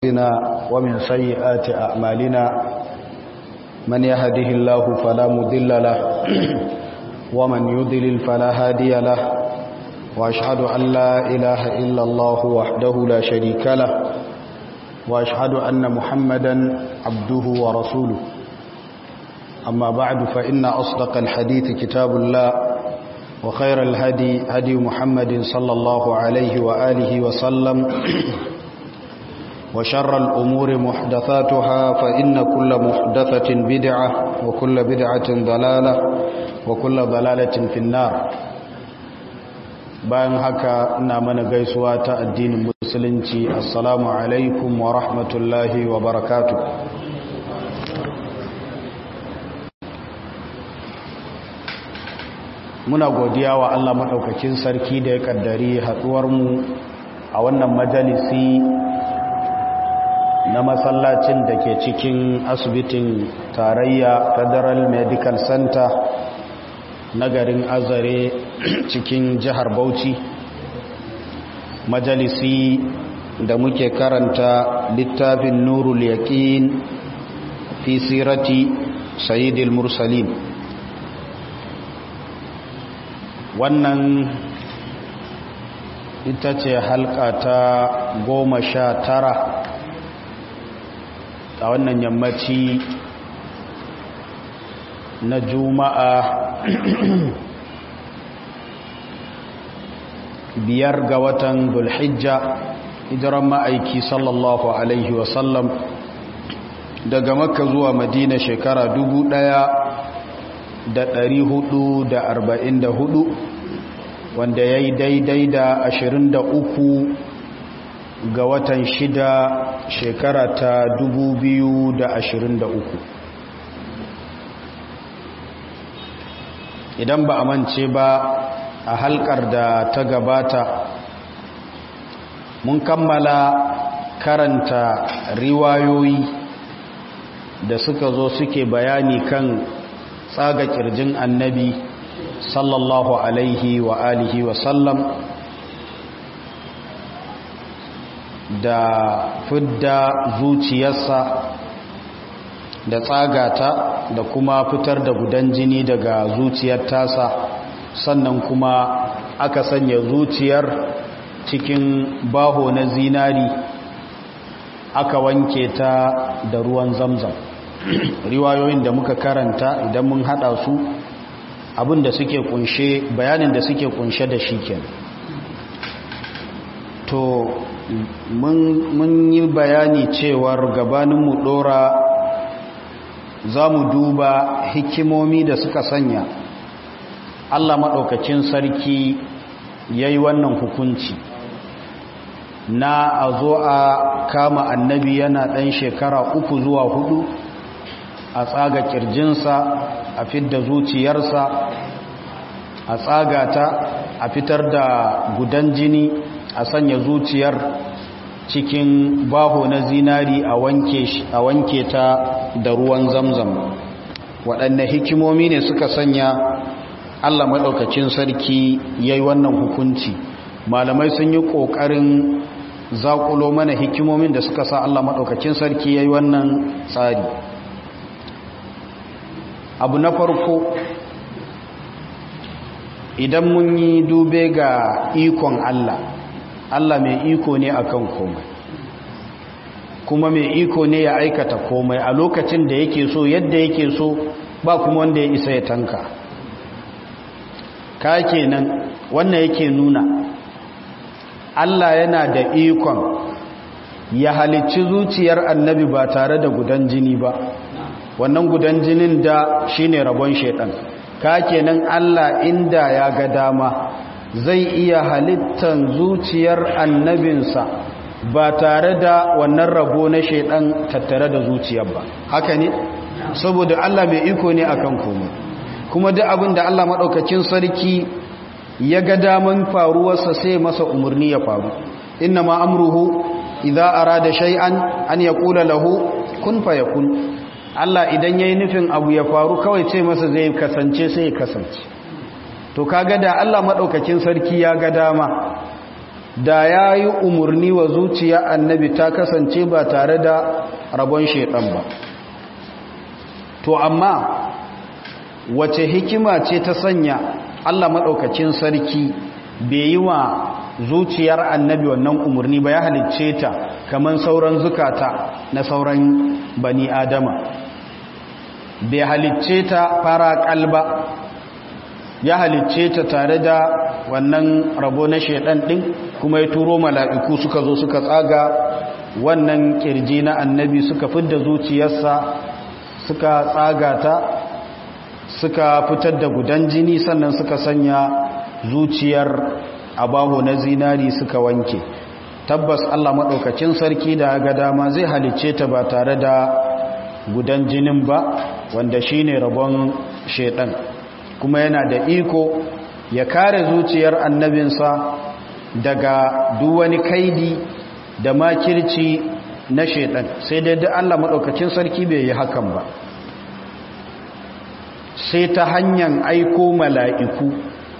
أنفسنا ومن سيئات أعمالنا من يهده الله فلا مضل له ومن يضلل فلا هادي له وأشهد أن لا إله إلا الله وحده لا شريك له وأشهد أن محمدا عبده ورسوله أما بعد فإن أصدق الحديث كتاب الله وخير الهدي هدي محمد صلى الله عليه وآله وسلم وشر الأمور محدثاتها فإن كل محدثة بدعة وكل بدعة ضلالة وكل ضلالة في النار bayan haka ina mana gaisuwa ta addinin musulunci assalamu alaikum wa rahmatullahi wa barakatuh muna godiya wa Allah maɗaukakin sarki da ya ƙaddari haɗuwarmu a wannan majalisi na masallacin da ke cikin asibitin tarayya federal medical center na garin azare cikin jihar bauchi majalisi da muke karanta littafin nurul yaqin fi sirati sayyidil mursalin wannan ita ce halka ta goma sha tara a wannan yammaci na juma'a biyar ga watan dulhijja hijiran ma'aiki sallallahu alaihi wasallam daga makka zuwa madina shekara dubu ɗaya da ɗari hudu da arba'in da hudu wanda ya yi daidai da ashirin da uku ga watan shida shekara ta dubu biyu da ashirin da uku idan ba a mance ba a halkar da ta gabata mun kammala karanta riwayoyi da suka zo suke bayani kan tsaga kirjin annabi sallallahu alaihi wa alihi wa sallam da fidda zuciyarsa da tsagata da kuma fitar da gudan jini daga zuciyar tasa sannan kuma aka sanya zuciyar cikin baho na zinari aka wanke ta da ruwan zamzam riwayoyin da muka karanta idan mun hada su abin da suke kunshe bayanin da suke kunshe da shi kenan to mun yi bayani cewar gabaninmu dora za mu duba hikimomi da suka sanya allah maɗaukacin sarki ya yi wannan hukunci na a zo a kama annabi yana ɗan shekara uku zuwa hudu a tsaga kirjinsa a fidda zuciyarsa a tsaga ta a fitar da gudan jini a sanya zuciyar cikin baho na zinari a wanke ta da ruwan zamzam waɗanne hikimomi ne suka sanya allah maɗaukacin sarki ya yi wannan hukunci malamai sun yi ƙoƙarin zaƙulo mana hikimomin da suka sa allah maɗaukacin sarki ya yi wannan tsari abu na farko idan mun yi dube ga ikon Allah Allah mai iko ne akan komai kuma mai iko ne ya aikata komai a lokacin da yake so yadda yake so ba kuma wanda ya isa ya tanka ka kenan wannan yake nuna Allah yana da ikon ya halicci zuciyar annabi ba tare da gudan jini ba wannan gudan jinin da shine rabon shaidan ka kenan Allah inda ya ga dama zai iya halittan zuciyar annabinsa ba tare da wannan rabo na shaidan tattare da zuciyar ba haka ne saboda Allah mai iko ne akan komai kuma duk abin da Allah madaukakin sarki ya ga daman faruwarsa sai masa umarni ya faru inna ma amruhu idza arada shay'an an yaqula lahu kun fayakun Allah idan yayi nufin abu ya faru kawai ce masa zai kasance sai ya kasance to kaga da Allah madaukakin sarki ya ga dama da ya yi umarni wa zuciya annabi ta kasance ba tare da rabon shaidan ba to amma wace hikima ce ta sanya allah maɗaukacin sarki bai yi wa zuciyar annabi wannan umarni ba ya halicce ta kamar sauran zukata na sauran bani adama bai halicce ta fara kalba ya halicce ta tare da wannan rabo na shaidan din kuma ya turo mala'iku suka zo suka tsaga wannan kirji na annabi suka fidda zuciyarsa suka tsaga ta suka fitar da gudan jini sannan suka sanya zuciyar abaho na zinari suka wanke tabbas Allah maɗaukacin sarki da ga dama zai halicce ta ba tare da gudan jinin ba wanda shine rabon shaidan kuma yana da iko ya kare zuciyar annabinsa daga duwani kaidi da makirci na shaidan sai dai da Allah maɗaukacin sarki bai yi hakan ba sai ta hanyar aiko mala'iku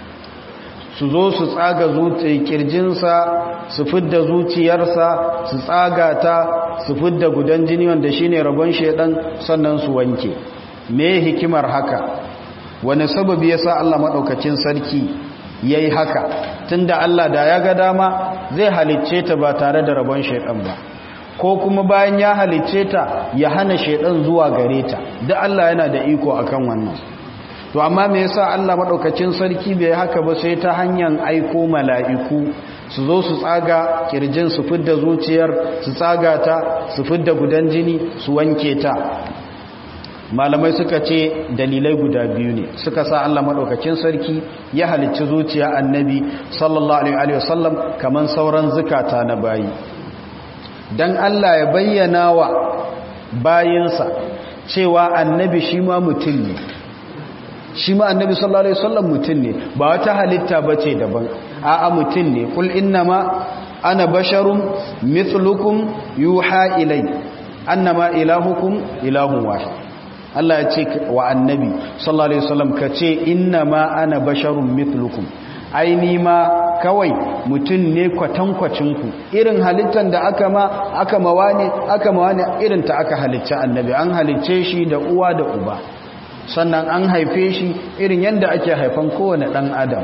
su zo su tsaga zuciyar kirjinsa su fidda zuciyarsa su tsaga ta su fidda gudan jini wanda shine rabon shaidan sannan su wanke me hikimar haka wani sababi yasa Allah madaukakin sarki yayi haka tunda Allah da ya ga dama zai halicce ta ba tare da rabon shaidan ba ko kuma bayan ya halicce ta ya hana shaidan zuwa gare ta duk Allah yana da iko akan wannan to amma me yasa Allah madaukakin sarki bai haka ba sai ta hanyar aiko mala'iku su zo su tsaga kirjin su fidda zuciyar su tsaga ta su fidda gudan jini su wanke ta malamai suka ce dalilai guda biyu ne suka sa Allah madaukakin sarki ya halicci zuciya annabi sallallahu alaihi wasallam kaman sauran zukata na bayi dan Allah ya bayyana wa bayinsa cewa annabi shi ma mutum ne shi ma annabi sallallahu alaihi wasallam mutum ne ba wata halitta bace daban a'a mutum ne kul innama ana basharun mithlukum yuha ilai annama ilahukum ilahun wahid Allah ya ce wa annabi sallallahu alaihi wasallam kace innama ana basharun mithlukum aini ma kawai mutum ne kwatankwacin ku irin halittar da aka ma aka mawa ne aka mawa ne irin ta aka halicci annabi an halicce shi da uwa da uba sannan an haife shi irin yadda ake haifan kowane ɗan adam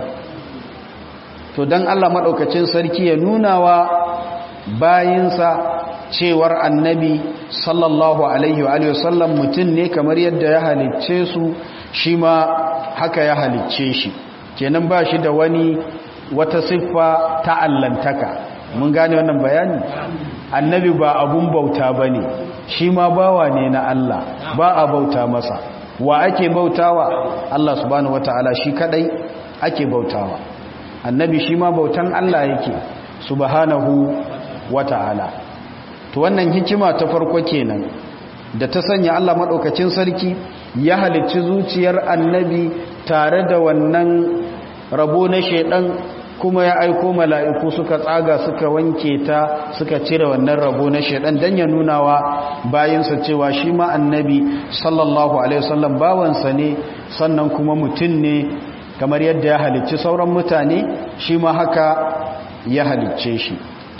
to don allah maɗaukacin sarki ya nuna wa bayinsa cewar annabi sallallahu alaihi wa sallam mutum ne kamar yadda ya halicce su shi ma haka ya halicce shi kenan ba shi da wani wata siffa ta allantaka mun gane wannan bayani annabi ba abun bauta ba ne shi ma bawa ne na allah ba a bauta masa wa ake bautawa Allah subhanahu wataala shi kadai ake bautawa annabi shi ma bautan Allah yake subhanahu wataala to wannan hikima ta farko kenan da ta sanya Allah madaukakin sarki ya halicci zuciyar annabi tare da wannan rabo na shedan kuma ya aiko mala'iku suka tsaga suka wanke ta suka cire wannan rabo na shaidan don ya nuna wa bayansa cewa shi ma annabi sallallahu alaihi wasallam bawansa ne sannan kuma mutum ne kamar yadda ya halicci sauran mutane shi ma haka ya halicce shi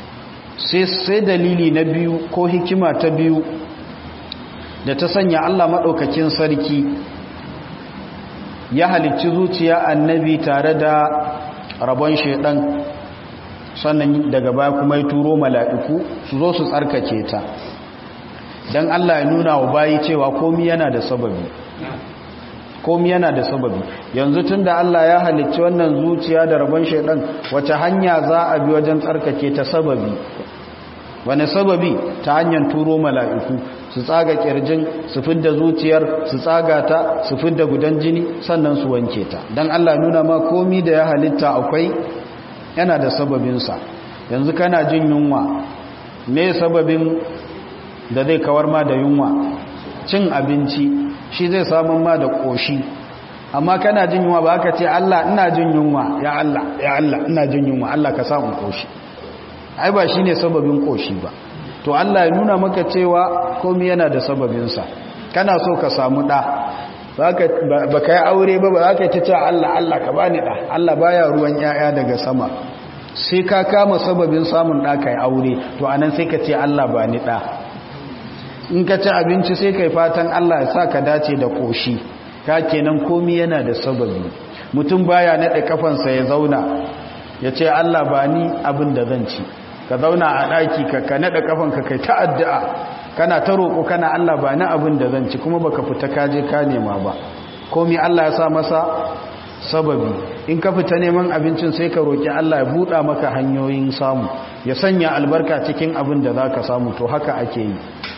sai dalili na biyu ko hikima ta biyu da ta sanya Allah maɗaukakin sarki ya halicci zuciya annabi tare da rabon shaidan sannan daga baya kuma ya turo mala'iku su zo su tsarkake ta don Allah ya nuna wa bayi cewa komi yana da sababi komi yana da sababi yanzu tun da Allah ya halicci wannan zuciya da rabon shaidan wace hanya za a bi wajen tsarkake ta sababi wani sababi ta hanyar turo mala'iku su tsaga kirjin su fidda zuciyar su tsaga ta su fidda gudan jini sannan su wanke ta don Allah nuna ma komi da ya halitta akwai yana da sababinsa yanzu kana jin yunwa me sababin da zai kawar ma da yunwa cin abinci shi zai samun ma da ƙoshi amma kana jin yunwa ba ka ce Allah ina jin yunwa ya Allah ya Allah ina jin yunwa Allah ka samu ƙoshi ai ba shi ne sababin ƙoshi ba to Allah ya nuna maka cewa komi yana da sababinsa kana so ka samu ɗa ba ka yi aure ba ba za ka ta ce Allah Allah ka bani ɗa Allah baya ruwan ‘ya'ya daga sama sai ka kama sababin samun ɗa kai aure to anan sai ka ce Allah ba ni ɗa in ka ci abinci sai kai fatan Allah ya sa ka dace da ƙoshi ka kenan komi yana da sababi mutum baya naɗe kafansa ya zauna ya ce Allah ba ni abin da zan ci ka zauna a ɗaki ka ka naɗe kafanka kai ta addu'a kana ta roƙo kana Allah ba ni abin da zan ci kuma baka fita ka je ka nema ba komi Allah ya sa masa sababi in ka fita neman abincin sai ka roƙi Allah ya buɗa maka hanyoyin samu ya sanya albarka cikin abin da za ka samu to haka ake yi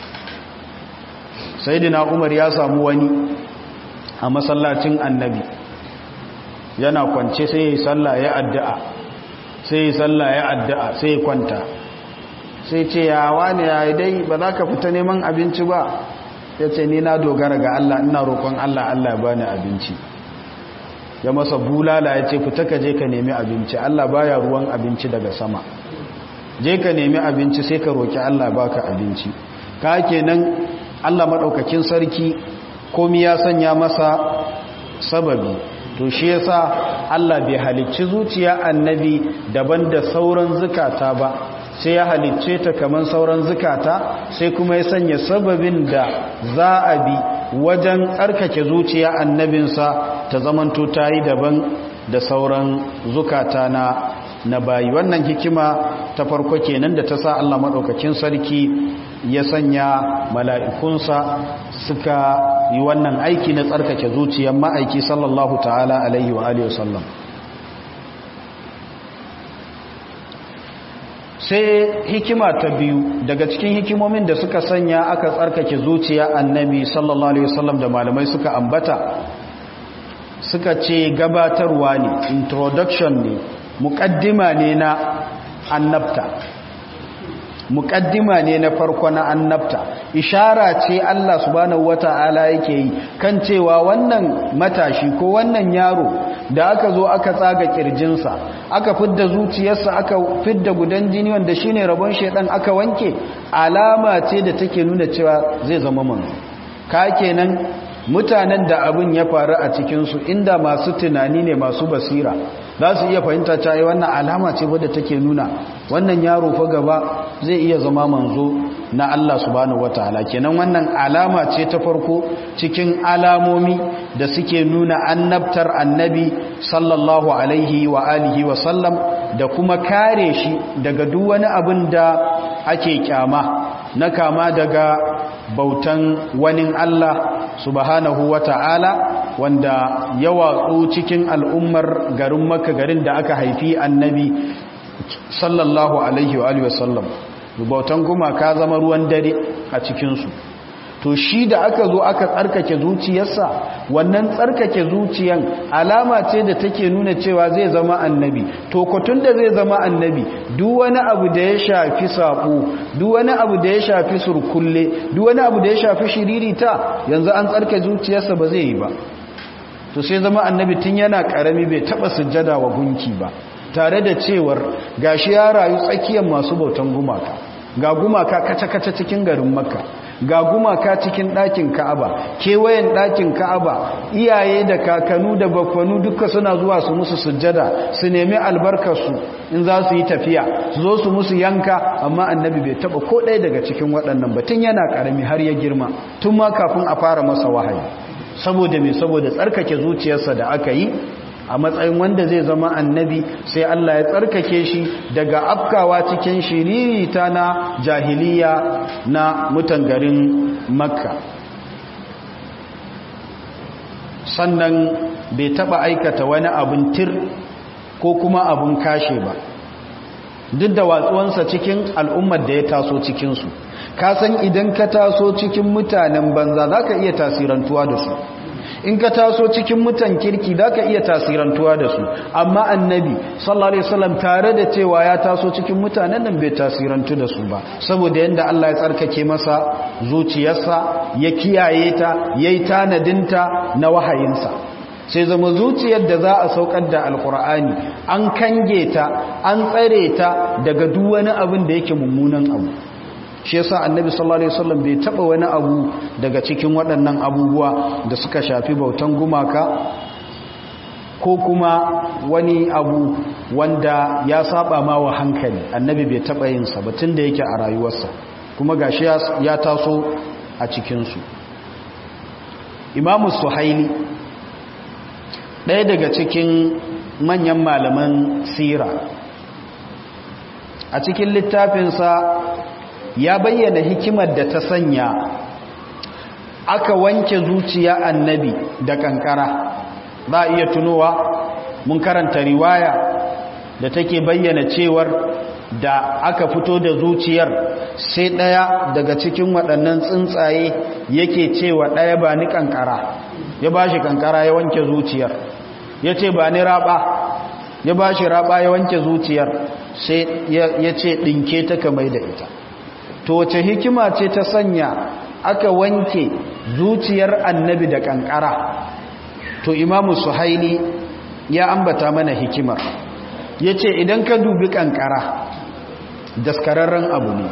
saidina umar ya samu wani a masallacin annabi yana kwance sai ya yi sallah ya addu'a sai ya yi sallah ya addu'a sai ya kwanta sai ce ya wani ya dai ba za ka fita neman abinci ba ya ce ni na dogara ga Allah ina roƙon Allah Allah ya bani abinci ya masa bulala ya ce fita ka je ka nemi abinci Allah baya ruwan abinci daga sama je ka nemi abinci sai ka roƙi Allah baka abinci ka kenan Allah maɗaukakin sarki komi ya sanya masa sababi to shi yasa Allah bai halicci zuciya annabi daban da sauran zukata ba sai ya halicce ta kaman sauran zukata sai kuma ya sanya sababin da za a bi wajen tsarkake zuciya annabinsa ta zamanto ta yi daban da sauran zukata na na bayi wannan hikima ta farko kenan da ta sa Allah maɗaukakin sarki ya sanya mala'ikunsa suka yi wannan aiki na tsarkake zuciyar ma'aiki sallallahu ta'ala alaihi wa alihi wasallam sai hikima ta biyu daga cikin hikimomin da suka sanya aka tsarkake zuciya annabi sallallahu alaihi wasallam da malamai suka ambata suka ce gabatarwa ne introduction ne muƙaddima ne na annabta muƙaddima ne na farko na annabta ishara ce Allah subhanahu wata'ala yake yi kan cewa wannan matashi ko wannan yaro da aka zo aka tsaga kirjinsa aka fidda zuciyarsa aka fidda gudan jini wanda shine rabon shedan aka wanke alama ce da take nuna cewa zai zama manzo ka kenan mutanen da abin ya faru a cikinsu inda masu tunani ne masu basira za su iya fahimta cewa wannan alama ce wadda take nuna wannan yaro fa gaba zai iya zama manzo na Allah subhanahu wataala kenan wannan alama ce ta farko cikin alamomi da suke nuna annabtar annabi sallallahu alaihi wa alihi wa sallam da kuma kare shi daga duk wani abin da ake kyama na kama daga bautan wani Allah subhanahu wa ta'ala wanda ya watsu cikin al'ummar garin maka garin da aka haifi annabi sallallahu alaihi wa sallam bautan gumaka zama ruwan dare a cikinsu to shi da aka zo aka tsarkake zuciyarsa wannan tsarkake zuciyan alama ce da take nuna cewa zai zama annabi to kotun da zai zama annabi duk wani abu da ya shafi sako duk wani abu da ya shafi surkulle duk wani abu da ya shafi shiririta yanzu an tsarkake zuciyarsa ba zai yi ba to sai zama annabi tun yana karami bai taba sujjada wa gunki ba tare da cewar gashi ya rayu tsakiyar masu bautan gumaka ga gumaka kaca-kaca cikin garin makka ga gumaka cikin ɗakin ka'aba kewayen ɗakin ka'aba iyaye da kakanu da bakwanu duka suna zuwa su musu sujjada su nemi albarkarsu in za su yi tafiya su zo su musu yanka amma annabi bai taba ko ɗaya daga cikin waɗannan batun yana ƙarami har ya girma tun ma kafin a fara masa wahayi saboda mai saboda tsarkake zuciyarsa da aka yi a matsayin wanda zai zama annabi sai Allah ya tsarkake shi daga afkawa cikin shiririta na jahiliya na mutan garin makka sannan bai taba aikata wani abin tir ko kuma abin kashe ba duk da watsuwansa cikin al'ummar da ya taso cikinsu ka san idan ka taso cikin mutanen banza za ka iya tasirantuwa da su in ka taso cikin mutan kirki za ka iya tasirantuwa da su amma annabi sallallahu alaihi wasallam tare da cewa ya taso cikin mutanen nan bai tasirantu da su ba saboda yanda Allah ya tsarkake masa zuciyarsa ya kiyaye ta yayi tanadinta na wahayinsa sai zama zuciyar da za a saukar da alkur'ani an kange ta an tsare ta daga duk wani abin da yake mummunan abu shi yasa annabi sallallahu alaihi wasallam bai taba wani abu daga cikin waɗannan abubuwa da suka shafi bautan gumaka ko kuma wani abu wanda ya saba ma wa hankali annabi bai taɓa yinsa ba tun da yake a rayuwarsa kuma gashi ya taso a cikinsu imamu suhaili ɗaya daga cikin manyan malaman sira a cikin littafinsa ya bayyana hikimar da ta sanya aka wanke zuciya annabi da kankara za a iya tunowa mun karanta riwaya da take bayyana cewar da aka fito da zuciyar sai ɗaya daga cikin waɗannan tsuntsaye yake cewa ɗaya ba ni kankara ya ba shi kankara ya wanke zuciyar ya ce ba ni raba ya ba shi raba ya wanke zuciyar sai ya ce ɗinke ta kamar da ita to wace hikima ce ta sanya aka wanke zuciyar annabi da kankara to imamu suhaili ya ambata mana hikimar ya ce idan ka dubi kankara daskararren abu ne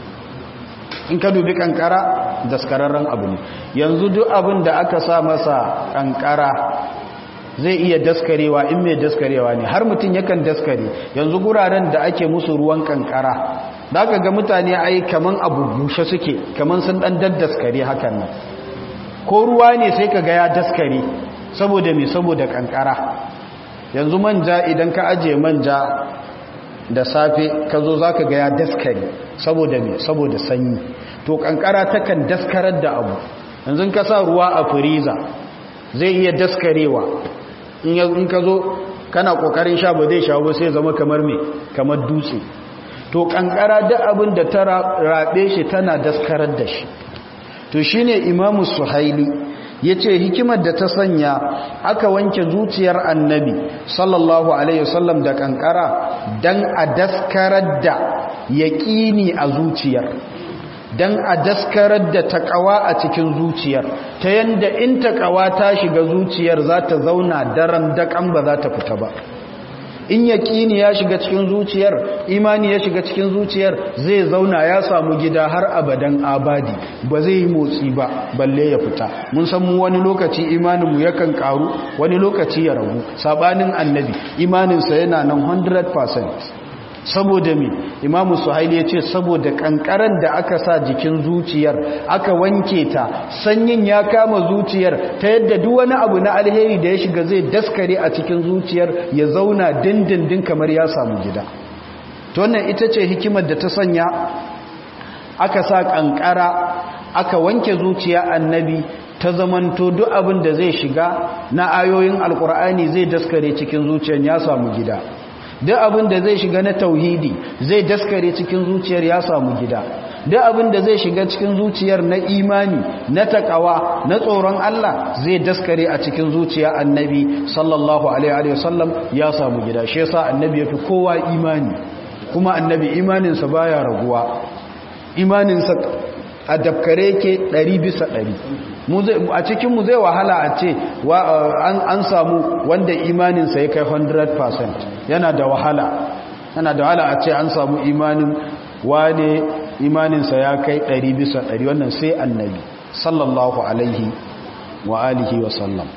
in ka dubi kankara daskararren abu ne yanzu duk abin da aka sa masa kankara zai iya daskarewa in mai daskarewa ne har mutum yakan daskare yanzu guraren da ake musu ruwan kankara da aka ga mutane ai kaman abu bushe suke kaman sun dan daddaskare hakan nan ko ruwa ne sai ka ga ya daskare saboda me saboda kankara yanzu manja idan ka aje manja da safe ka zo za ka ga ya daskare saboda me saboda sanyi to kankara takan daskarar da abu yanzu ka sa ruwa a firiza zai iya daskarewa in ka zo kana kokarin sha ba zai sha ba sai zama kamar me kamar dutse to kankara duk abin da ta rabe shi tana daskarar da shi to shine imamu suhaili yace hikimar da ta sanya aka wanke zuciyar annabi sallallahu alaihi wasallam da kankara dan a daskarar da yaqini a zuciyar dan a daskarar da takawa a cikin zuciyar ta yanda in takawa ta shiga zuciyar za ta zauna daren dakan ba za ta fita ba in yaƙini ya shiga cikin zuciyar imani ya shiga cikin zuciyar zai zauna ya samu gida har abadan abadi ba zai yi motsi ba balle ya fita mun san mu wani lokaci imaninmu yakan karu wani lokaci ya ragu sabanin annabi imaninsa yana nan 100% saboda me imamu suhaili ya ce saboda kankaran da aka sa jikin zuciyar aka wanke ta sanyin ya kama zuciyar ta yadda duk wani abu na alheri da ya shiga zai daskare a cikin zuciyar ya zauna dindindin kamar ya samu gida to wannan ita ce hikimar da ta sanya aka sa kankara aka wanke zuciya annabi ta zamanto duk abin da zai shiga na ayoyin alkur'ani zai daskare cikin zuciyar ya samu gida duk abin da zai shiga na tauhidi zai daskare cikin zuciyar ya samu gida duk abin da zai shiga cikin zuciyar na imani na takawa na tsoron Allah zai daskare a cikin zuciya annabi sallallahu alaihi wasallam ya samu gida shi yasa annabi yafi kowa imani kuma annabi imaninsa baya raguwa imaninsa a dabkare ke 100 bisa 100 a cikinmu zai wahala a ce an samu wanda imaninsa ya kai 100% yana da wahala yana da wahala a ce an samu imanin wane imaninsa ya kai 100 bisa 100 wannan sai annabi sallallahu alaihi wa alihi wa sallam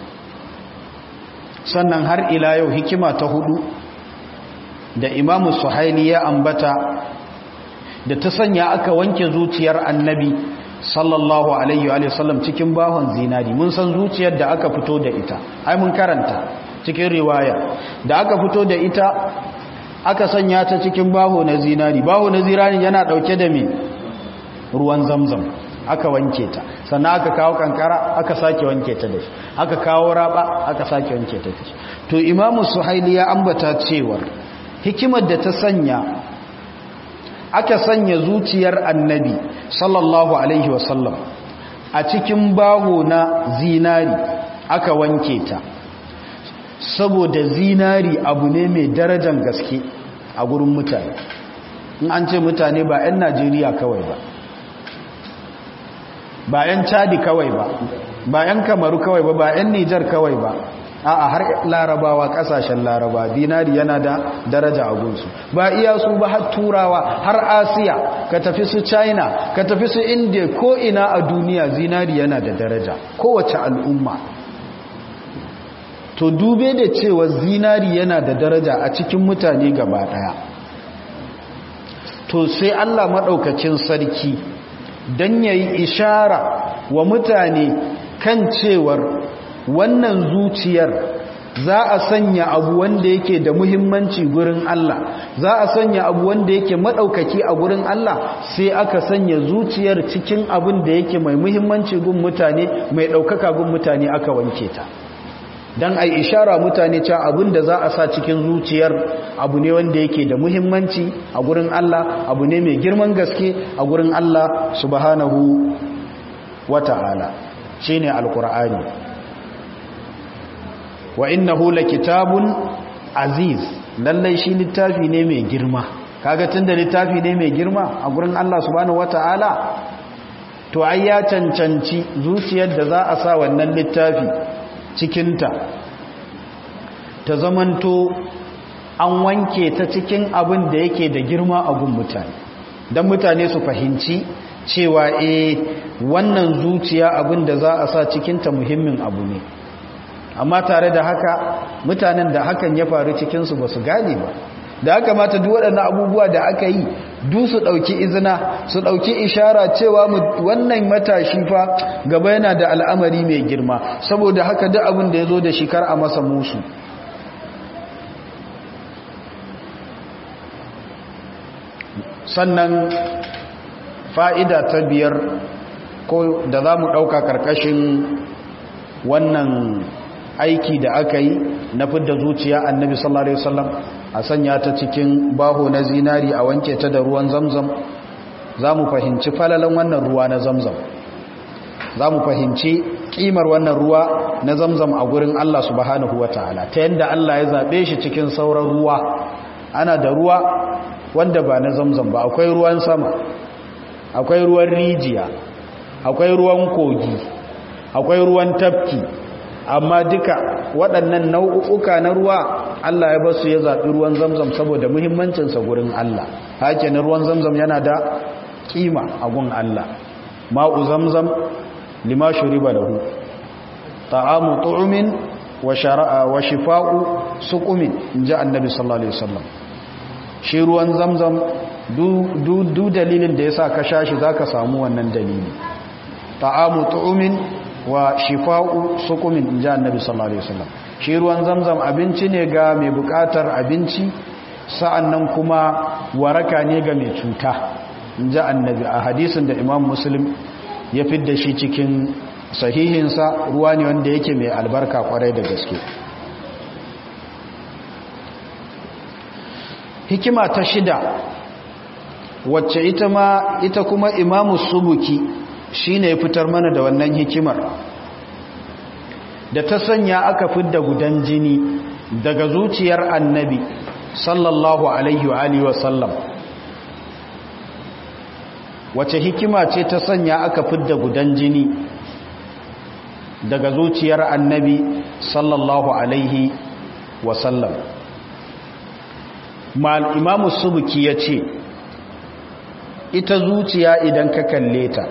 sannan har ila yau hikima ta hudu da imamu suhaili ya ambata da ta sanya aka wanke zuciyar annabi sallallahu alaihi wa sallam cikin bahon zinari mun san zuciyar da aka fito da ita ai mun karanta cikin riwaya da aka fito da ita aka sanya ta cikin baho na zinari baho na zinari yana dauke da me ruwan zamzam aka wanke ta sannan aka kawo kankara aka sake wanke ta da shi aka kawo raba aka sake wanke ta da shi to imamu suhaili ya ambata cewar hikimar da ta sanya aka sanya zuciyar annabi sallallahu alaihi wasallam a cikin baho na zinari aka wanke ta saboda zinari abu ne mai darajan gaske a gurin mutane in an ce mutane ba 'yan najeriya kawai ba ba 'yan chadi kawai ba ba 'yan kamaru kawai ba ba 'yan nijar kawai ba a'a har larabawa kasashen laraba dinari yana da daraja a gunsu ba iya su ba har turawa har asiya ka tafi su china ka tafi su india ko ina a duniya zinari yana da daraja kowace al'umma to dube da cewa zinari yana da daraja a cikin mutane gaba daya to sai Allah maɗaukacin sarki don ya yi ishara wa mutane kan cewar wannan zuciyar za a sanya abu wanda yake da muhimmanci gurin Allah za a sanya abu wanda yake maɗaukaki a gurin Allah sai aka sanya zuciyar cikin abin da yake mai muhimmanci gun mutane mai ɗaukaka gun mutane aka wanke ta don a ishara mutane cewa abin da za a sa cikin zuciyar abu ne wanda yake da muhimmanci a gurin Allah abu ne mai girman gaske a gurin Allah subhanahu wata'ala shine alqur'ani wa innahu kitabun aziz lallai shi littafi ne mai girma kaga tunda littafi ne mai girma a gurin Allah subhanahu wata'ala to ai ya cancanci zuciyar da za a sa wannan littafi cikinta ta zamanto an wanke ta cikin abin da yake da girma a gun mutane don mutane su fahimci cewa e wannan zuciya abin da za a sa cikinta muhimmin abu ne amma tare da haka mutanen da hakan ya faru cikinsu ba su gane ba da haka mata duk waɗannan abubuwa da aka yi du su ɗauki izina su ɗauki ishara cewa wannan matashi fa gaba yana da al'amari mai girma saboda haka duk abin da ya zo da shi kar a masa musu sannan fa'ida ta biyar ko da za mu ɗauka ƙarƙashin wannan aiki da aka yi na fidda zuciya annabi sallallahu alaihi wasallam a sanya ta cikin baho na zinari a wanke ta da ruwan zamzam za mu fahimci falalan wannan ruwa na zamzam za mu fahimci kimar wannan ruwa na zamzam a gurin Allah subhanahu wa ta'ala ta yadda Allah ya zaɓe shi cikin sauran ruwa ana da ruwa wanda ba na zamzam ba akwai ruwan sama akwai ruwan rijiya akwai ruwan kogi akwai ruwan tafki amma duka waɗannan nau'uka na ruwa Allah ya basu ya zaɓi ruwan zamzam saboda muhimmancinsa gurin Allah hake na ruwan zamzam yana da kima a gun Allah ma'u zamzam lima shuriba lahu ta'amu tu'min wa shara'a wa shifa'u suqumin inji annabi sallallahu alaihi wasallam shi ruwan zamzam du du dalilin da yasa ka shashi zaka samu wannan dalili ta'amu tu'min wa shifa'u suqumin inji annabi sallallahu alaihi wasallam shi ruwan zamzam abinci ne ga mai bukatar abinci sa'annan kuma waraka ne ga mai cuta inji annabi a hadisin da imam muslim ya fidda shi cikin sahihinsa ruwa ne wanda yake mai albarka kwarai da gaske hikima ta shida wacce ita ma ita kuma imamu subuki shine ya fitar mana da wannan hikimar da ta sanya aka fidda gudan jini daga zuciyar annabi sallallahu alaihi wa alihi wa sallam wace hikima ce ta sanya aka fidda gudan jini daga zuciyar annabi sallallahu alaihi wasallam mal imamu subuki ya ce ita zuciya idan ka kalle ta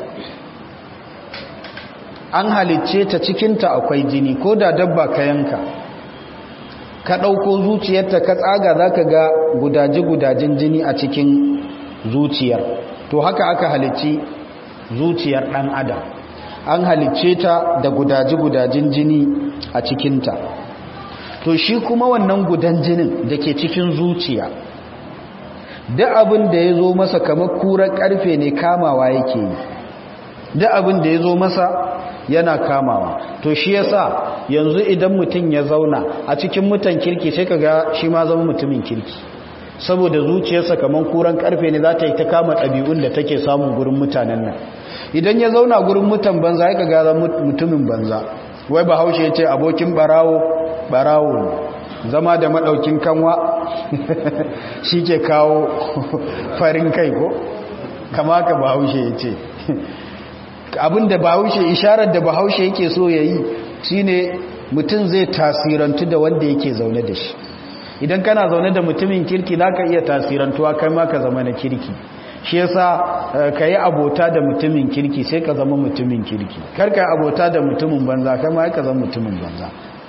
an halicce ta cikinta akwai jini ko da dabba ka yanka ka ɗauko zuciyarta ka tsaga za ka ga gudaje-gudajen jini a cikin zuciyar to haka aka halicci zuciyar ɗan adam an halicce ta da gudaji-gudajin jini a cikinta to shi kuma wannan gudan jinin da ke cikin zuciya da abin da ya zo masa kamar kurar karfe ne kamawa yake yi da abin da ya zo masa yana kamawa to shi yasa yanzu idan mutum ya zauna a cikin mutan kirki sai kaga shi ma zama mutumin kirki saboda zuciyarsa kamar kuran karfe ne za ta yi ta kama ɗabi'un da take samun gurin mutanen nan idan ya zauna gurin mutan banza ya kaga zama mutumin banza wai bahaushe ya ce abokin barawo barawo ne zama da maɗaukin kanwa shi ke kawo farin kai ko kama ka bahaushe ya ce abinda bahaushe isharar da bahaushe yake so ya yi shine mutum zai tasirantu da wanda yake zaune da shi idan kana zaune da mutumin kirki za ka iya tasirantuwa kai ma ka zama na kirki shi yasa ka yi abota da mutumin kirki sai ka zama mutumin kirki kar ka yi abota da mutumin banza kai ma ka zama mutumin banza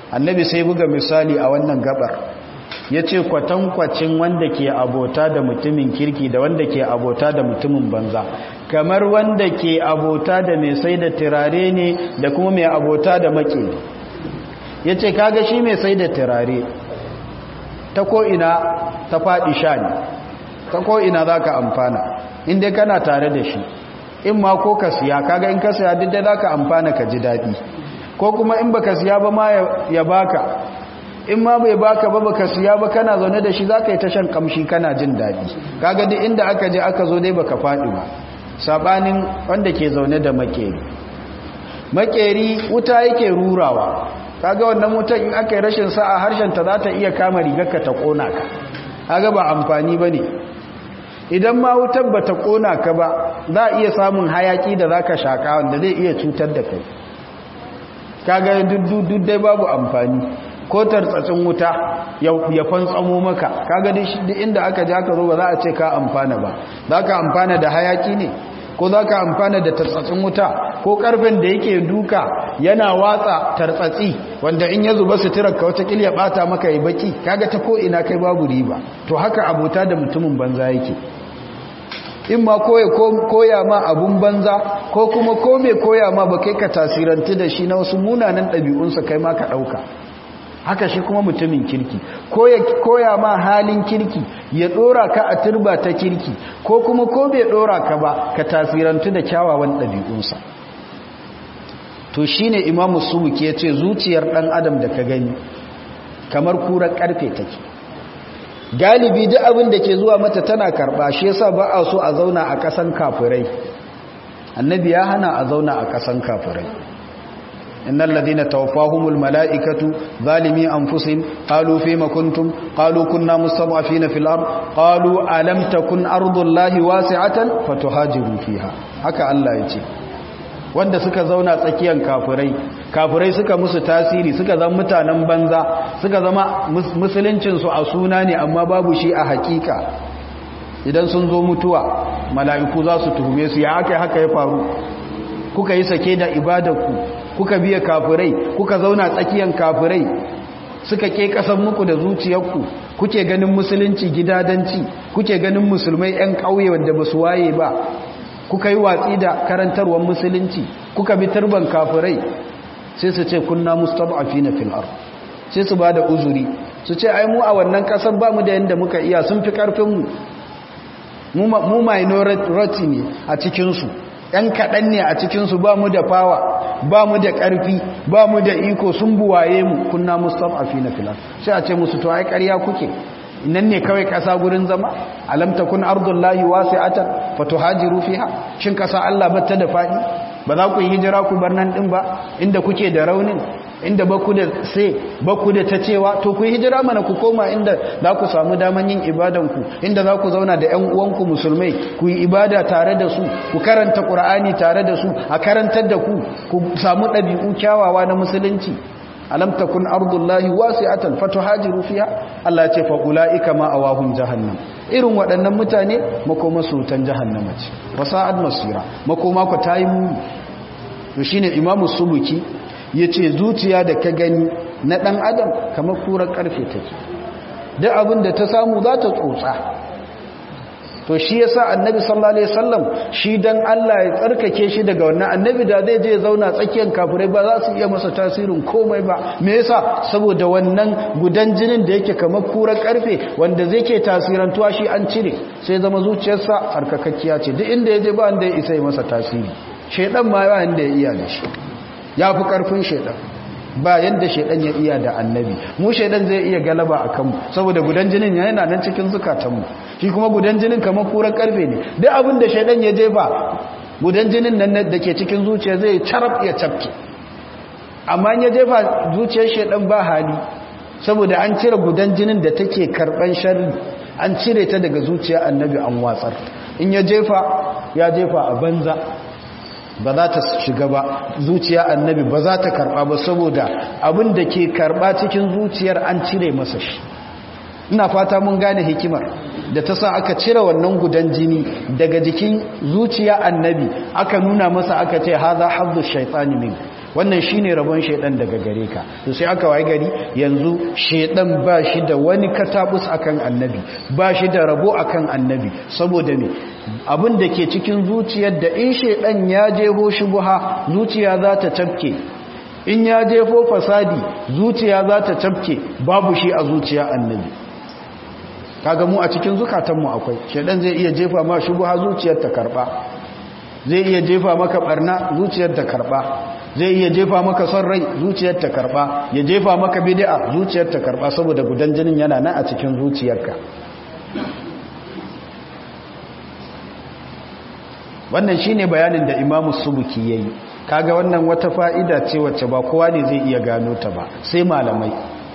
annabi sai buga misali a wannan gabar ya ce kwatankwacin wanda ke abota da mutumin kirki da wanda ke abota da mutumin banza kamar wanda ke abota da mai sai da turare ne da kuma mai abota da make ya ce kaga shi mai sai da turare ta ko'ina ta faɗi sha ne ta ko'ina za ka amfana inda kana tare da shi in ma ko ka siya kaga in ka siya duk da za ka amfana ka ji daɗi ko kuma in baka siya ba ma ya baka in ma bai baka ba baka siya ba kana zaune da shi zaka yi ta shan kamshi kana jin daɗi kaga duk inda aka je aka zo dai baka faɗi ba sabanin wanda ke zaune da makeri makeri wuta yake rurawa kaga wannan wutan in aka yi rashin sa'a harshen ta za ta iya kama rigarka ta kona ka kaga ba amfani bane idan ma wutar ba ta kona ka ba za a iya samun hayaki da zaka shaka wanda zai iya cutar da kai kaga duk dai babu amfani ko tartsatsin wuta ya fantsamo maka kaga duk inda aka ji aka zo ba za a ce ka amfana ba za ka amfana da hayaki ne ko za ka amfana da tartsatsin wuta ko karfin da yake duka yana watsa tartsatsi wanda in ya zuba suturar ka wata ya bata maka ya baki kaga ta ko ina kai babu riba to haka abota da mutumin banza yake in ma koya ma abun banza ko kuma ko mai koya ma ba kai ka tasirantu da shi na wasu munanan ɗabi'unsa kai ma ka ɗauka haka shi kuma mutumin kirki koya ma halin kirki ya ɗora ka a turba ta kirki ko kuma ko bai ɗora ka ba ka tasirantu da kyawawan ɗabi'unsa to shi ne imamu subuki ya ce zuciyar ɗan adam da ka gani kamar kurar ƙarfe take galibi duk abin da ke zuwa mata tana karba shi yasa ba a so a zauna a kasan kafirai annabi ya hana a zauna a kasan kafirai innal ladina tawaffahumul malaikatu zalimi anfusihim qalu fima kuntum qalu kunna mustad'afina fil ard qalu alam takun ardullahi wasi'atan fatuhajiru fiha haka Allah ya ce wanda suka zauna tsakiyar kafirai kafirai suka musu tasiri suka zama mutanen banza suka zama musuluncinsu a suna ne amma babu shi a hakika idan sun zo mutuwa mala'iku za su tuhume su ya aka haka ya faru kuka yi sake da ibadarku kuka biya kafirai kuka zauna tsakiyar kafirai suka ke kasan muku da zuciyarku kuke ganin musulunci gidadanci kuke ganin musulmai 'yan ƙauye wanda ba su waye ba kuka yi watsi da karantarwar musulunci kuka bi turban kafirai sai su ce kunna mustad'afina fil ard sai su bada uzuri su ce ai mu a wannan kasar ba mu da yanda muka iya sun fi karfin mu mu minority ne a cikin su ɗan kaɗan ne a cikin su ba mu da fawa ba mu da ƙarfi ba mu da iko sun buwaye mu kunna mustad'afina fil ard sai a ce musu to ai ƙarya kuke nan ne kawai ƙasa gurin zama alam takun ardullahi wasi'atan fatuhajiru fiha shin ƙasa Allah batta da fadi ba za ku yi hijira ku bar nan din ba inda kuke da raunin inda baku da sai baku da tacewa to ku yi hijira mana ku koma inda za ku samu daman yin ibadan ku inda za ku zauna da ƴan uwanku musulmai ku yi ibada tare da su ku karanta qur'ani tare da su a karantar da ku ku samu ɗabi'u kyawawa na musulunci alam takun ardullahi wasi'atan fatuhajiru fiha Allah ya ce fa ulaika ma awahum jahannam irin waɗannan mutane makoma su tan jahannama ce wasa'ad masira makoma ku tayi mu to shine imamu subuki yace zuciya da ka gani na dan adam kamar kurar karfe take duk abin da ta samu za ta tsotsa to shi yasa annabi sallallahu alaihi wasallam shi dan Allah ya tsarkake shi daga wannan annabi da zai je zauna tsakiyar kafirai ba za su iya masa tasirin komai ba me yasa saboda wannan gudan jinin da yake kamar kurar karfe wanda zai ke tasirantuwa shi an cire sai zama zuciyarsa tsarkakakkiya ce duk inda yaje ba wanda ya isa yi masa tasiri shedan ma ba wanda ya iya da shi yafi karfin shedan ba yadda shaidan ya iya da annabi mu shaidan zai iya galaba a kanmu saboda gudan jinin yana nan cikin zukatanmu shi kuma gudan jinin kamar kuran karfe ne duk abin da shaidan ya jefa gudan jinin nan da ke cikin zuciya zai carab ya cafke amma ya jefa zuciyar shaidan ba hali saboda an cire gudan jinin da take karban sharri an cire ta daga zuciya annabi an watsar in ya jefa ya jefa a banza ba za ta shiga ba zuciya annabi ba za ta karba ba saboda abin da ke karba cikin zuciyar an cire masa shi ina fata mun gane hikimar da ta sa aka cire wannan gudan jini daga jikin zuciya annabi aka nuna masa aka ce haza hazzu shaitani min wannan shine rabon shedan daga gare ka to sai aka waye gari yanzu shedan ba shi da wani katabus akan annabi ba shi da rabo akan annabi saboda me abin da ke cikin zuciyar da in shedan ya jeho shubha zuciya za ta tafke in ya jefo fasadi zuciya za ta tafke babu shi a zuciya annabi kaga mu a cikin zukatanmu akwai shedan zai iya jefa ma shubha zuciyar ta karba zai iya jefa maka barna zuciyar ta karba zai iya jefa maka son rai zuciyar ta karba ya jefa maka bid'a zuciyar ta karba saboda gudan jinin yana nan a cikin zuciyarka wannan shine bayanin da Imam Subuki yayi kaga wannan wata fa'ida ce wacce ba kowa ne zai iya gano ta ba sai malamai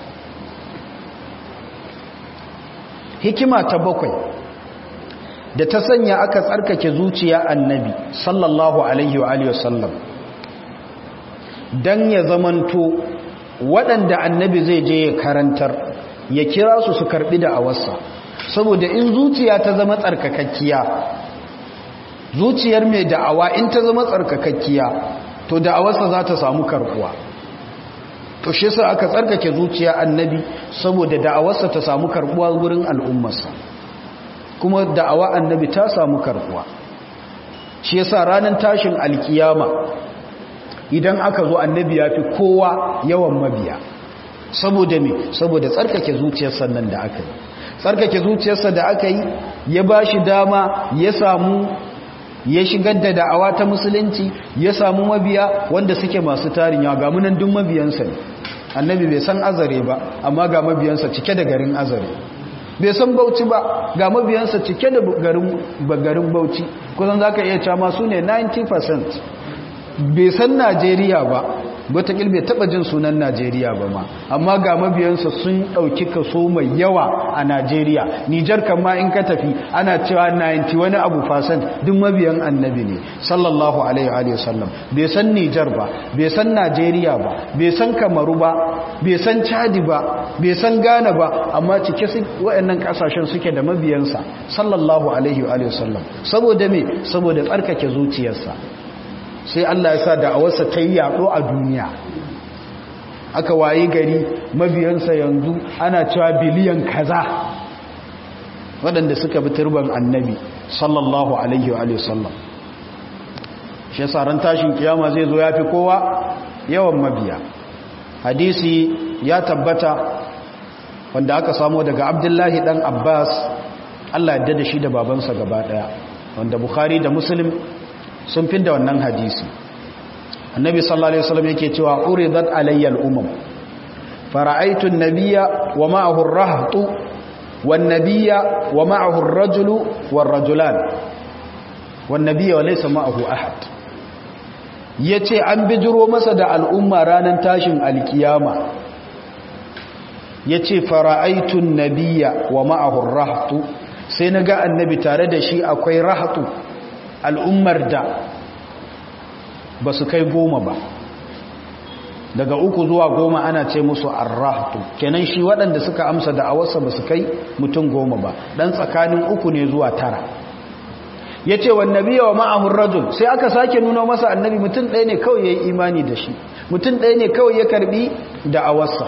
hikima ta bakwai da ta sanya aka tsarkake zuciya annabi sallallahu alaihi wa alihi wasallam dan ya zamanto waɗanda annabi zai je ya karantar ya kira su su karbi da awarsa saboda in zuciya ta zama tsarkakakkiya zuciyar mai da'awa in ta zama tsarkakakkiya to da'awarsa za ta samu karbuwa to shi yasa aka tsarkake zuciya annabi saboda da'awarsa ta samu karbuwa gurin al'ummarsa kuma da'awa annabi ta samu karbuwa shi yasa ranar tashin alkiyama idan aka zo annabi ya fi kowa yawan mabiya saboda me saboda tsarkake zuciyarsa nan da aka yi tsarkake zuciyarsa da aka yi ya ba shi dama ya samu ya shigar da da'awa ta musulunci ya samu mabiya wanda suke masu tarin yawa ga munan duk mabiyansa ne annabi bai san azare ba amma ga mabiyansa cike da garin azare bai san bauchi ba ga mabiyansa cike da garin bauchi kusan za ka iya cewa su ne 90% bai san najeriya ba wataƙil bai taɓa jin sunan najeriya ba ma amma ga mabiyansa sun ɗauki kaso mai yawa a najeriya nijar kama in ka tafi ana cewa 90 wani abu fasan duk mabiyan annabi ne sallallahu alaihi wa sallam bai san nijar ba bai san najeriya ba bai san kamaru ba bai san chadi ba bai san ghana ba amma cike su waɗannan ƙasashen suke da mabiyansa sallallahu alaihi wa sallam saboda me saboda tsarkake zuciyarsa sai Allah ya sa da'awarsa ta yi yaɗo a duniya aka wayi gari mabiyansa yanzu ana cewa biliyan kaza waɗanda suka bi turban annabi sallallahu alaihi wa sallam shi yasa ran tashin kiyama zai zo ya fi kowa yawan mabiya hadisi ya tabbata wanda aka samo daga abdullahi dan abbas Allah ya da shi da babansa gaba daya wanda bukhari da muslim sun fi da wannan hadisi annabi sallallahu alaihi wasallam yake cewa uridat alayya al-umam fara'aytu an-nabiyya wa ma'ahu ar-rahtu wan-nabiyya wa ma'ahu ar-rajulu war-rajulan wan-nabiyya wa laysa ma'ahu ahad yace an bijiro masa da al'umma ranan tashin alkiyama yace fara'aytu an-nabiyya wa ma'ahu ar-rahtu sai naga annabi tare da shi akwai rahtu al'ummar da ba su kai goma ba daga uku zuwa goma ana ce musu arrahtu kenan shi waɗanda suka amsa da awarsa ba su kai mutum goma ba ɗan tsakanin uku ne zuwa tara ya ce wannabi wa ma'ahun rajul sai aka sake nuna masa annabi mutum ɗaya ne kawai ya yi imani da shi mutum ɗaya ne kawai ya karbi da awarsa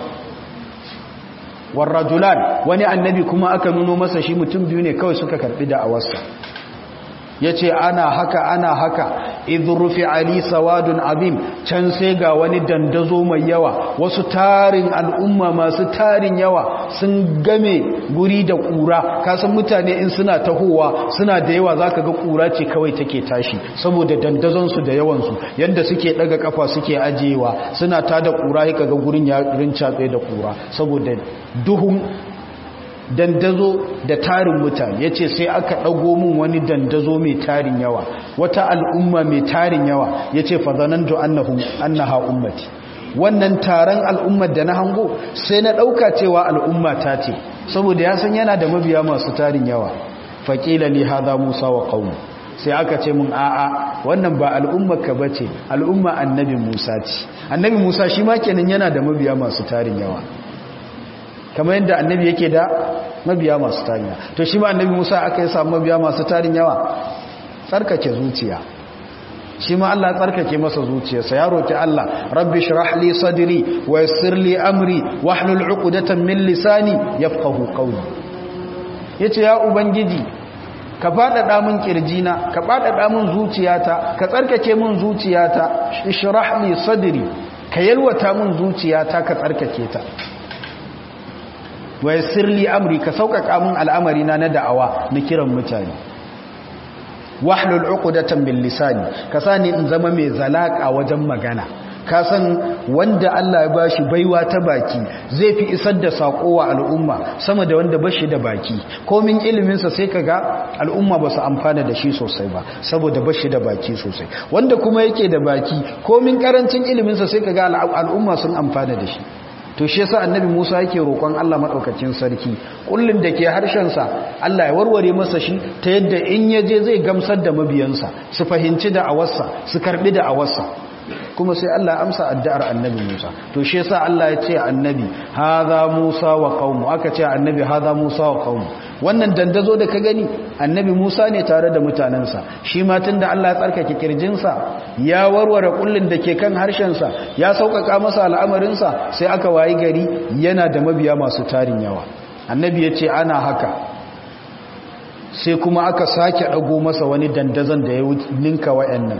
warrajulan wani annabi kuma aka nuno masa shi mutum biyu ne kawai suka karbi da awarsa ya ce ana haka ana haka idrufi ali sawadun abin can sai ga wani dandazo mai yawa wasu tarin al'umma masu tarin yawa sun game guri da kura kasan mutane in suna tahowa suna da yawa zaka ga kura ce kawai take tashi saboda dandazonsu da yawansu yadda suke daga kafa suke ajiyewa suna ta da kura ya kaga gurin ya rincatse da kura saboda duhun dandazo da tarin mutane ya ce sai aka ɗago min wani dandazo mai tarin yawa wata al'umma mai tarin yawa ya ce fazanantu annaha ummati wannan taron al'ummar da na hango sai na ɗauka cewa al'umma ta ce saboda ya san yana da mabiya masu tarin yawa faƙila li haza musa wa ƙaunu sai aka ce mun a'a wannan ba al'ummar ka bace al'umma annabi musa ce annabi musa shi ma kenan yana da mabiya masu tarin yawa kamar yadda annabi yake da mabiya masu tarin yawa to shi ma annabi Musa aka yi samu mabiya masu tarin yawa tsarkake zuciya shi ma Allah tsarkake masa zuciyarsa ya roki Allah rabbi shrah li sadri wa yassir li amri wahlul 'uqdatan min lisani yafqahu qawli yace ya ubangiji ka faɗaɗa min kirjina ka faɗaɗa min zuciyata ka tsarkake min zuciyata ishrah li sadri ka yalwata min zuciyata ka tsarkake ta wa yassir li amri ka sauƙaƙa min al'amari na na da'awa na kiran mutane wahlul uqdatan bil lisani ka sani in zama mai zalaka wajen magana ka san wanda Allah ya bashi baiwa ta baki zai fi isar da sako wa al'umma sama da wanda bashi da baki komin ilimin sa sai kaga al'umma ba su amfana da shi sosai ba saboda bashi da baki sosai wanda kuma yake da baki komin karancin ilimin sa sai kaga al'umma sun amfana da shi to shi yasa annabi Musa yake roƙon Allah madaukakin sarki kullun da ke harshen sa Allah ya warware masa shi ta yadda in yaje zai gamsar da mabiyansa su fahimci da awarsa su karbi da awarsa kuma sai Allah ya amsa addu'ar annabi Musa to shi yasa Allah ya ce annabi hadha Musa wa qaumu aka ce annabi hadha Musa wa qaumu wannan dandazo da ka gani annabi Musa ne tare da mutanensa shi ma tunda Allah ya tsarkake kirjinsa ya warware kullun da ke kan harshensa ya sauƙaƙa masa al'amarinsa sai aka wayi gari yana da mabiya masu tarin yawa annabi ya ce ana haka sai kuma aka sake ɗago masa wani dandazon da ya ninka wa'annan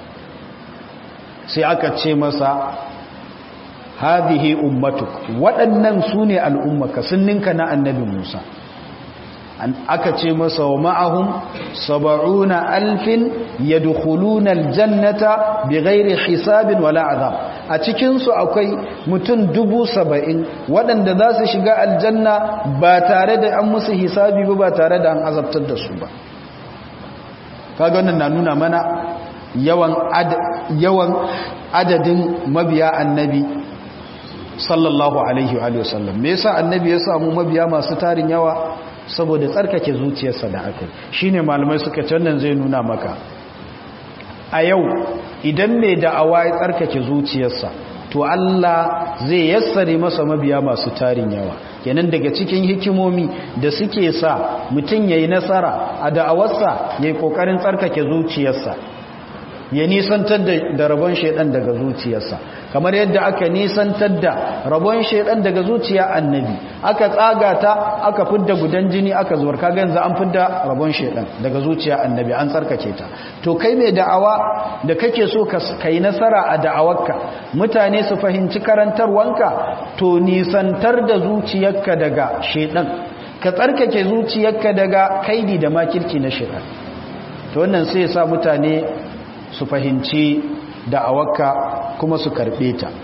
sai aka ce masa hadhihi ummatuk waɗannan su ne al'ummaka sun ninka na annabi Musa aka ce masa wa ma'ahum saba'una alfin yadkhuluna aljannata bighairi hisabin wala azab a cikin su akwai mutum dubu saba'in waɗanda za su shiga aljanna ba tare da an musu hisabi ba ba tare da an azabtar da su ba kaga wannan na nuna mana yawan yawan adadin mabiya annabi sallallahu alaihi wa sallam me yasa annabi ya samu mabiya masu tarin yawa saboda tsarkake zuciyarsa da aka shine malamai suka ce wannan zai nuna maka a yau idan mai da'awa ya tsarkake zuciyarsa to Allah zai yassare masa mabiya masu tarin yawa kenan daga cikin hikimomi da suke sa mutum yayi nasara a da'awarsa yayi kokarin tsarkake zuciyarsa ya nisantar da rabon shaidan daga zuciyarsa kamar yadda aka nisantar da rabon shaidan daga zuciya annabi aka tsaga ta aka fidda gudan jini aka zuwar kaga yanzu an fidda rabon shaidan daga zuciya annabi an tsarkake ta to kai mai da'awa da kake so ka yi nasara a da'awarka mutane su fahimci karantarwanka to nisantar da zuciyarka daga shaidan ka tsarkake zuciyarka daga kaidi da makirci na shaidan to wannan sai ya sa mutane su fahimci da'awarka kuma su karɓe ta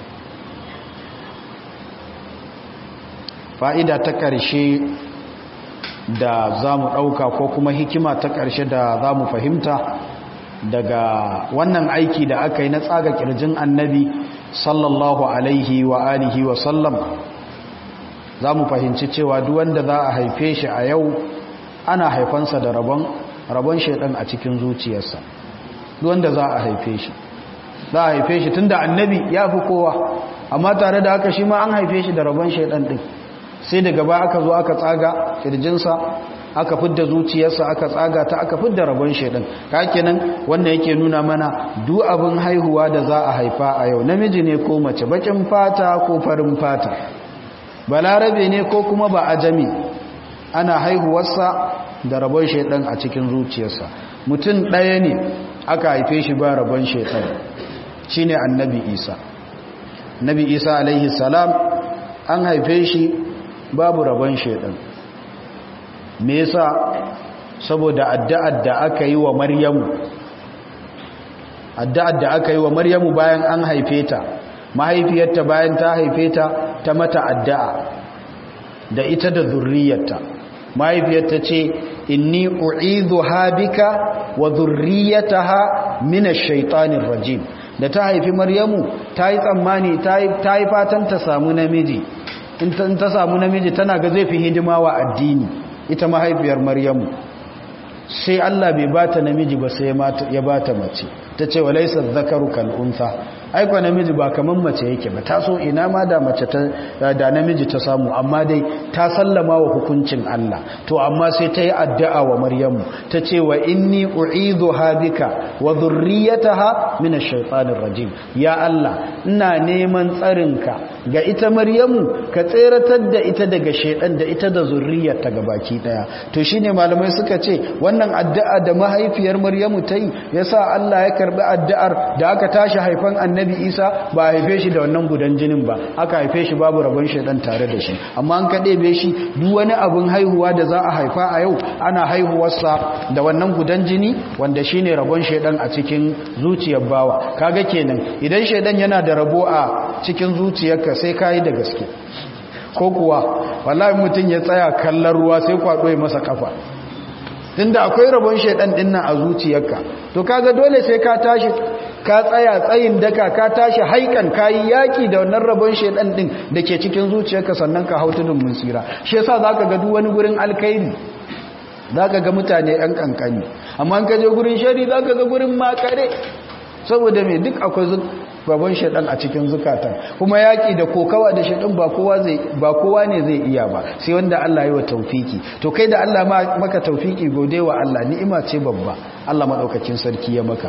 fa'ida ta ƙarshe da za mu ɗauka ko kuma hikima ta ƙarshe da za mu fahimta daga wannan aiki da aka yi na tsaga ƙirjin annabi sallallahu alaihi wa alihi wa sallam za mu fahimci cewa duwanda za a haife shi a yau ana haifansa da rabon rabon shaidan a cikin zuciyarsa wanda za a haife shi za a haife shi tunda annabi ya fi kowa amma tare da haka shi ma an haife shi da rabon shaidan din sai daga ba aka zo aka tsaga kirjinsa aka fidda zuciyarsa aka tsaga ta aka fidda rabon shaidan kenan wannan yake nuna mana duk abin haihuwa da za a haifa a yau namiji ne ko mace bakin fata ko farin fata balarabe ne ko kuma ba ajami ana haihuwarsa da rabon shaidan a cikin zuciyarsa mutum ɗaya ne aka haife shi ba rabon shaitan shi ne annabi isa nabi isa alaihi salam an haife shi babu rabon shaitan me yasa saboda addu'ar da aka yi wa maryamu addu'ar da aka yi wa maryamu bayan an haife ta mahaifiyarta bayan ta haife ta ta mata addu'a da ita da zurriyarta mahaifiyarta ce inni u'idhu habika wa dhurriyyataha min ash-shaytanir rajim da ta haifi maryamu ta yi tsammani ta yi fatan ta samu namiji in ta samu namiji tana ga zai fi hidima wa addini ita mahaifiyar maryamu sai Allah bai bata namiji ba sai ya bata mace ta ce walaisa zakaru kal'unsa aikwa namiji ba kaman mace yake ba ta so ina ma da mace da namiji ta samu amma dai ta sallama wa hukuncin Allah to amma sai ta yi addu'a wa maryamu ta ce wa inni u'idu habika wa zurriyataha min ash-shaytanir rajim ya Allah ina neman tsarinka ga ita maryamu ka tseratar da ita daga shaydan da ita da zurriyarta gabaki daya to shine malamai suka ce wannan addu'a da mahaifiyar maryamu ta yi yasa Allah ya karbi addu'ar da aka tashi haifan annabi isa ba a haife shi da wannan gudan jinin ba aka haife shi babu rabon shaidan tare da shi amma an ka ɗebe shi duk wani abin haihuwa da za a haifa a yau ana haihuwarsa da wannan gudan jini wanda shine rabon shaidan a cikin zuciyar bawa kaga kenan idan shaidan yana da rabo a cikin zuciyarka sai kayi da gaske ko kuwa wallahi mutum ya tsaya kallon ruwa sai kwado ya masa kafa tunda akwai rabon shaidan dinnan a zuciyarka to kaga dole sai ka tashi ka tsaya tsayin daka ka tashi haikan kayi yaki da wannan rabon shaidan din dake cikin zuciyarka sannan ka hautu dun musira shi yasa zaka ga duk wani gurin alkhairi zaka ga mutane yan kankani amma in ka je gurin shari zaka ga gurin makare saboda me duk akwai rabon shaidan a cikin zukatan kuma yaki da kokawa da shaidan ba kowa zai ba kowa ne zai iya ba sai wanda Allah ya wa taufiki to kai da Allah maka taufiki gode wa Allah ni'ima ce babba Allah madaukakin sarki ya maka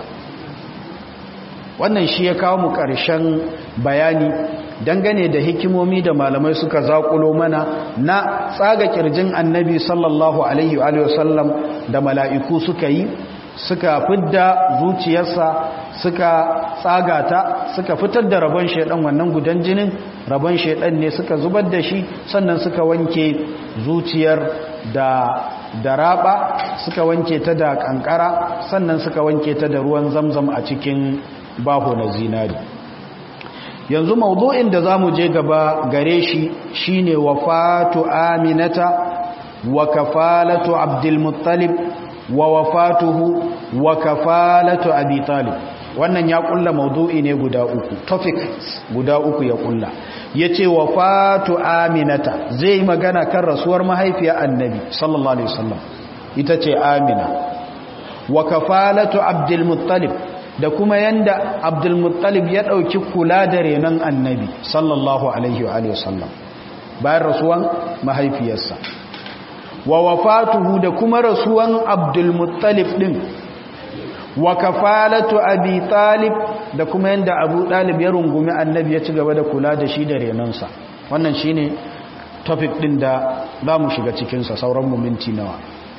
wannan shi ya kawo mu ƙarshen bayani dangane da hikimomi da malamai suka zaƙulo mana na tsaga kirjin annabi sallallahu alaihi wa sallam da mala'iku suka yi suka fidda zuciyarsa suka tsaga ta suka fitar da rabon shaidan wannan gudan jinin rabon shaidan ne suka zubar da shi sannan suka wanke zuciyar da da raba suka wanke ta da kankara sannan suka wanke ta da ruwan zamzam a cikin baho na zinari yanzu maudu'in da zamu je gaba gare shi shine wafatu aminata wa kafalatu abdul muttalib wa wafatuhu wa kafalatu abi talib wannan ya kulla maudu'i ne guda uku topic guda uku ya kulla yace wafatu aminata zai magana kan rasuwar mahaifiya annabi sallallahu alaihi wasallam ita ce amina wa kafalatu abdul muttalib da kuma yanda abdul muttalib ya dauki kula da renon annabi sallallahu alaihi wa sallam bayan rasuwan mahaifiyarsa wa wafatuhu da kuma rasuwan abdul muttalib din wa kafalatu abi talib da kuma yanda abu talib ya rungumi annabi ya ci gaba da kula da shi da renonsa wannan shine topic din da za mu shiga cikinsa sauran mu minti nawa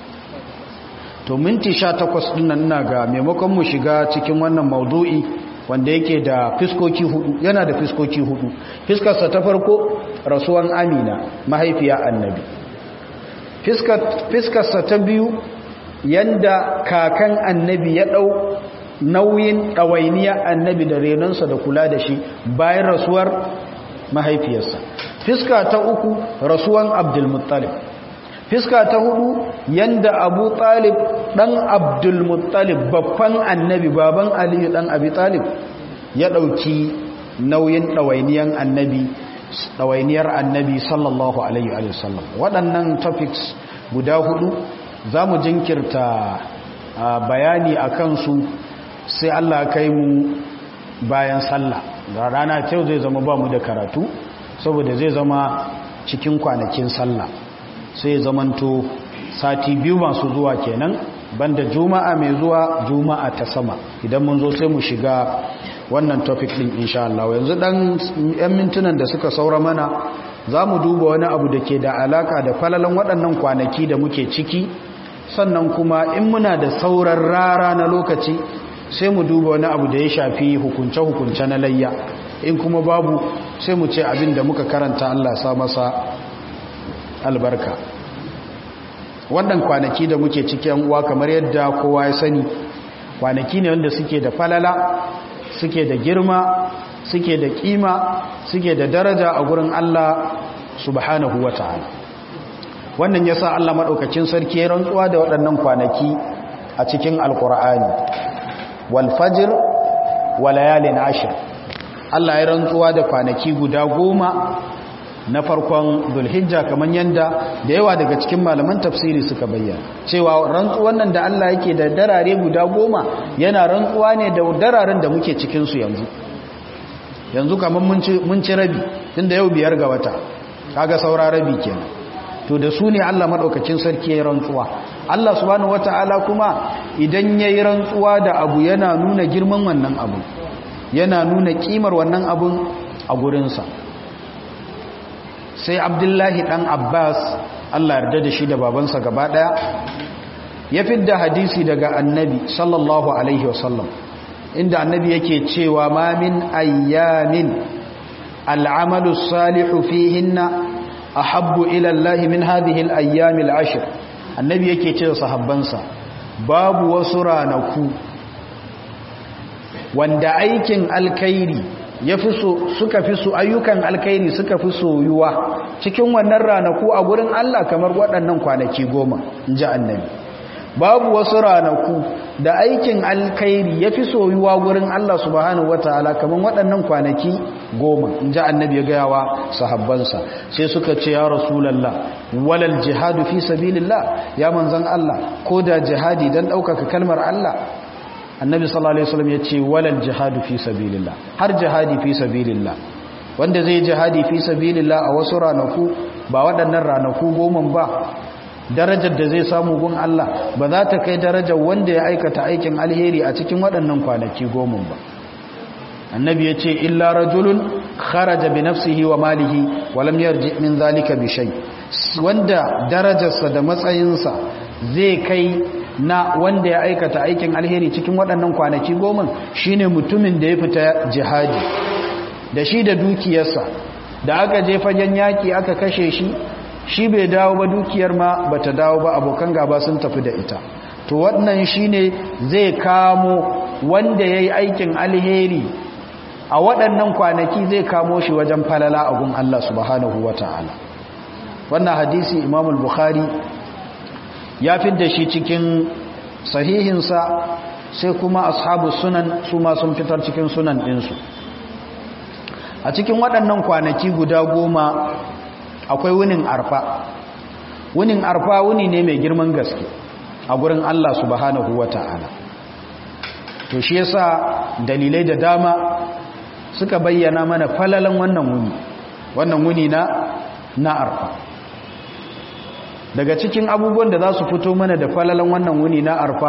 to minti sha takwas ɗin nan ina ga maimakon mu shiga cikin wannan maudu'i wanda yake da fiskoki hudu yana da fiskoki hudu fiskarsa ta farko rasuwan amina mahaifiya annabi fiskarsa ta biyu yanda kakan annabi ya ɗau nauyin ɗawainiya annabi da renonsa da kula da shi bayan rasuwar mahaifiyarsa fiska ta uku rasuwan abdulmuttalib fiska ta hudu yanda abu talib dan abdulmuttalib babban annabi baban aliyu dan abi talib ya dauki nauyin ɗawainiyar annabi ɗawainiyar annabi sallallahu alaihi wa sallam waɗannan topics guda hudu za mu jinkirta bayani a kansu sai allah kai mu bayan sallah da rana kyau zai zama ba mu da karatu saboda zai zama cikin kwanakin sallah sai zamanto sati biyu masu zuwa kenan banda juma'a mai zuwa juma'a ta sama idan mun zo sai mu shiga wannan topic din insha Allah yanzu dan yan mintunan da suka saura mana za mu duba wani abu da ke da alaka da falalan waɗannan kwanaki da muke ciki sannan kuma in muna da sauran rara na lokaci sai mu duba wani abu da ya shafi hukunce-hukunce na layya in kuma babu sai mu ce abin da muka karanta Allah sa masa albarka wannan kwanaki da muke cikin uwa kamar yadda kowa ya sani kwanaki ne wanda suke da falala suke da girma suke da kima suke da daraja a gurin Allah subhanahu wa ta'ala wannan yasa Allah madaukakin sarki ya rantsuwa da waɗannan kwanaki a cikin alkur'ani wal fajr wa layalin ashr Allah ya rantsuwa da kwanaki guda goma na farkon zulhijja kamar yadda da yawa daga cikin malaman tafsiri suka bayyana cewa rantsuwan nan da Allah yake da darare guda goma yana rantsuwa ne da dararen da muke cikinsu yanzu yanzu kamar mun ci rabi tunda yau biyar ga wata kaga saura rabi kenan to da su ne Allah maɗaukacin sarki ya yi rantsuwa Allah subhanahu wata'ala kuma idan ya yi rantsuwa da abu yana nuna girman wannan abu yana nuna kimar wannan abun a gurinsa sai abdullahi ɗan abbas Allah yarda da shi da babansa gaba ɗaya ya fidda hadisi daga annabi sallallahu alaihi wasallam inda annabi yake cewa ma min ayyamin al'amalu salihu fihinna ahabbu ila Allah min hadhihi al-ayyam al-ashr annabi yake cewa sahabbansa babu wasu ranaku wanda aikin alkhairi yafi so suka fi so ayyukan alkhairi suka fi soyuwa cikin wannan ranaku a gurin Allah kamar waɗannan kwanaki goma inji annabi babu wasu ranaku da aikin alkhairi ya fi soyuwa gurin Allah subhanahu wataala kamar waɗannan kwanaki goma in ji annabi ya gaya wa sahabbansa sai suka ce ya rasulallah walal jihadu fi sabilillah ya manzan Allah ko da jihadi don ɗaukaka kalmar Allah annabi sallallahu alaihi wasallam ya ce walal jihadu fi sabilillah har jihadi fi sabilillah wanda zai jihadi fi sabilillah a wasu ranaku ba waɗannan ranaku goma ba darajar da zai samu gun Allah ba za ta kai darajar wanda ya aikata aikin alheri a cikin waɗannan kwanaki goma ba annabi ya ce illa rajulun kharaja bi nafsihi wa malihi wa lam yarji min zalika bi shay wanda darajarsa da matsayinsa zai kai na wanda ya aikata aikin alheri cikin waɗannan kwanaki goma shine mutumin da ya fita jihadi da shi da dukiyarsa da aka je fagen yaki aka kashe shi shi bai dawo ba dukiyar ma bata dawo ba abokan gaba sun tafi da ita to wannan shine zai kamo wanda yayi aikin alheri a waɗannan kwanaki zai kamo shi wajen falala a gun Allah subhanahu wata'ala wannan hadisi Imam al-Bukhari ya fidda shi cikin sahihinsa sai kuma ashabu sunan su ma sun fitar cikin sunan ɗinsu a cikin waɗannan kwanaki guda goma akwai wunin arfa wunin arfa wuni ne mai girman gaske a gurin Allah subhanahu wata'ala to shi yasa dalilai da dama suka bayyana mana falalan wannan wuni wannan wuni na na arfa daga cikin abubuwan da za su fito mana da falalan wannan wuni na arfa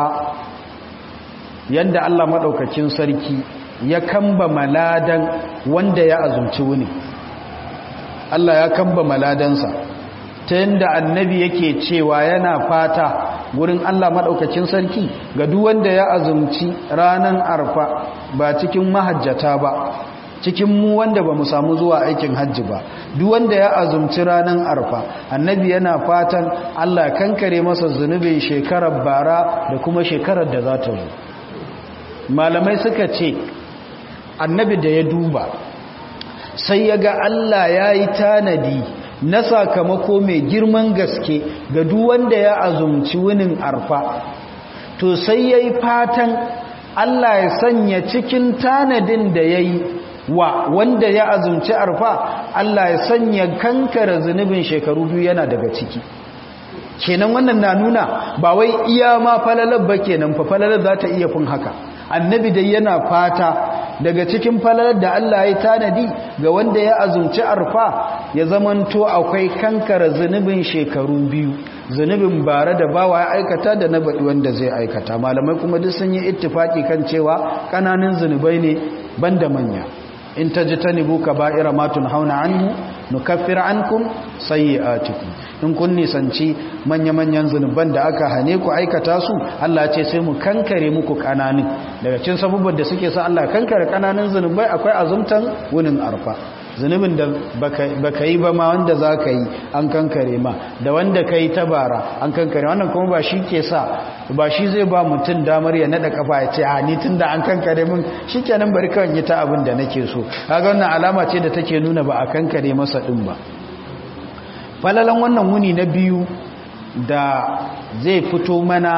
yadda Allah maɗaukacin sarki ya kamba maladan wanda ya azumci wuni Allah ya kamba maladansa ta yadda annabi yake cewa yana fata wurin Allah maɗaukacin sarki ga duk wanda ya azumci ranar arfa ba cikin mahajjata ba cikin mu wanda ba mu samu zuwa aikin hajji ba duk wanda ya azumci ranar arfa annabi yana fatan Allah kankare masa zunubin shekarar bara da kuma shekarar da za ta zo malamai suka ce annabi da ya duba sai ya ga Allah ya yi tanadi na sakamako mai girman gaske ga duk wanda ya azumci wunin arfa to sai ya yi fatan Allah ya sanya cikin tanadin da ya yi wa wanda ya azumci arfa Allah ya sanya kankara zunubin shekaru biyu yana daga ciki kenan wannan na nuna ba wai iya ma falalar ba kenan fa falalar za ta iya fin haka annabi dai yana fata daga cikin falalar da Allah ya tanadi ga wanda ya azumci arfa ya zamanto akwai kankara zunubin shekaru biyu zunubin bare da bawa ya aikata da na baɗi wanda zai aikata malamai kuma duk sun yi ittifaki kan cewa ƙananan zunubai ne banda manya in tajtanibu kaba'ira ma tunhauna anhu nukaffir ankum sayyi'atikum in kun nisanci manya-manyan zunuban da aka hane ku aikata su Allah ce sai mu kankare muku kananin daga cikin sabubban da suke sa Allah kankare kananin zunubai akwai azumtan wunin arfa zunubin da baka yi ba ma wanda za ka yi an kankare ma da wanda ka yi tabara an kankare wannan kuma ba shi ke sa ba shi zai ba mutum damar ya naɗa kafa ya ce a ni tun da an kankare min shi kenan bari kawai yi ta abin da nake so kaga wannan alama ce da take nuna ba a kankare masa ɗin ba falalan wannan wuni na biyu da zai fito mana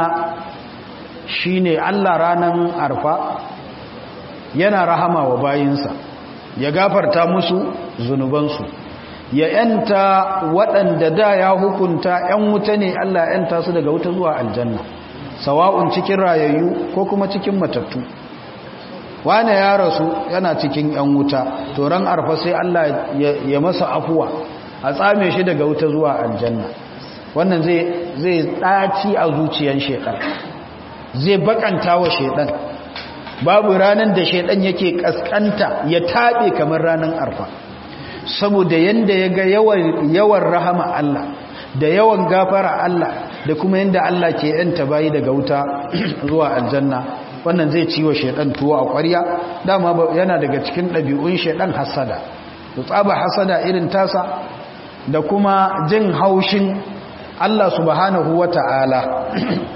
shine Allah ranan arfa yana rahama wa bayinsa ya gafarta musu zunubansu ya yanta waɗanda da ya hukunta ‘yan wuta ne Allah ya yanta su daga wuta zuwa aljanna sawa'un cikin rayayyu ko kuma cikin matattu wane ya rasu yana cikin ‘yan wuta to ran arfa sai Allah ya masa afuwa a tsame shi daga wuta zuwa aljanna wannan zai ɗaci a zuciyar shaiɗan zai bakanta wa shaiɗan babu ranar da shaiɗan yake ƙasƙanta ya taɓe kamar ranar arfa saboda yanda ya ga yawan rahama Allah da yawan gafara Allah da kuma yanda Allah ke yanta bayi daga wuta zuwa aljanna wannan zai ciwo shaidan tuwo a ƙwarya dama yana daga cikin ɗabi'un shaidan hasada to tsaba hasada irin tasa da kuma jin haushin Allah subhanahu wata'ala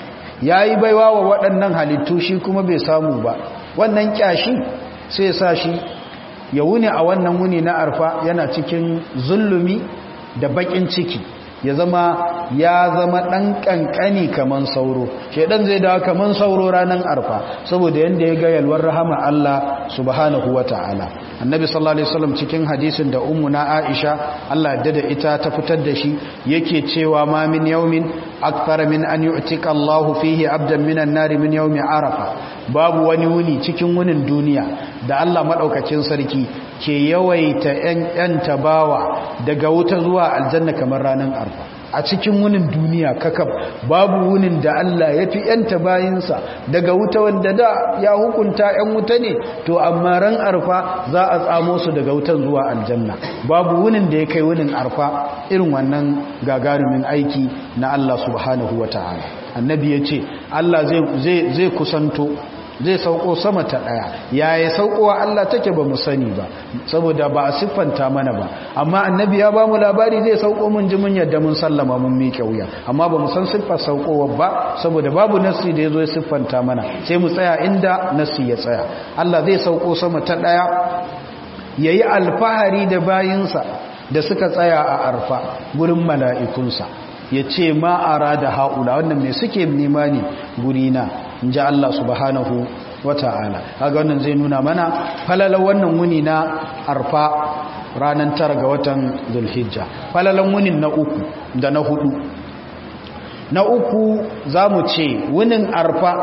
yayi baiwa wa waɗannan halittu shi kuma bai samu ba wannan kyashi sai sa shi ya wuni a wannan wuni na arfa yana cikin zulumi da bakin ciki ya zama ya zama dan kankani kaman sauro shedan zai dawo kaman sauro ranan arfa saboda yanda ya ga yalwar rahama Allah subhanahu wataala annabi sallallahu alaihi wasallam cikin hadisin da ummuna Aisha Allah ya da ita ta fitar da shi yake cewa ma min yawmin akthar min an yu'tika Allah fihi abdan minan nar min yawmi arafa babu wani wuni cikin wunin duniya da Allah madaukakin sarki ke yawaita ‘yan tabawa daga wuta zuwa aljanna kamar ranar arfa a cikin wunin duniya kakab babu wunin da Allah ya fi ‘yan tabayinsa daga wuta wanda da ya hukunta ‘yan wuta ne to amma ran arfa za a tsamo su daga wutan zuwa aljanna babu wunin da ya kai wunin arfa irin wannan gagarumin aiki na Allah subhanahu wa ta'ala annabi ya ce Allah zai kusanto zai sauko sama ta daya yaya saukowa Allah take ba mu sani ba saboda ba a siffanta mana ba amma annabi ya bamu labari zai sauko mun ji mun yadda mun sallama mun miƙe wuya amma ba mu san siffar saukowa ba saboda babu nassi da yazo ya siffanta mana sai mu tsaya inda nassi ya tsaya Allah zai sauko sama ta daya yayi alfahari da bayinsa da suka tsaya a arfa gurin mala'ikunsa ya ce ma'ara da haula wannan mai suke nema ne gurina in ji Allah subhanahu wa ta'ala haga wannan zai nuna mana falalar wannan wuni na arfa ranar tara ga watan zulhijja falalar wunin na uku da na hudu na uku za mu ce wunin arfa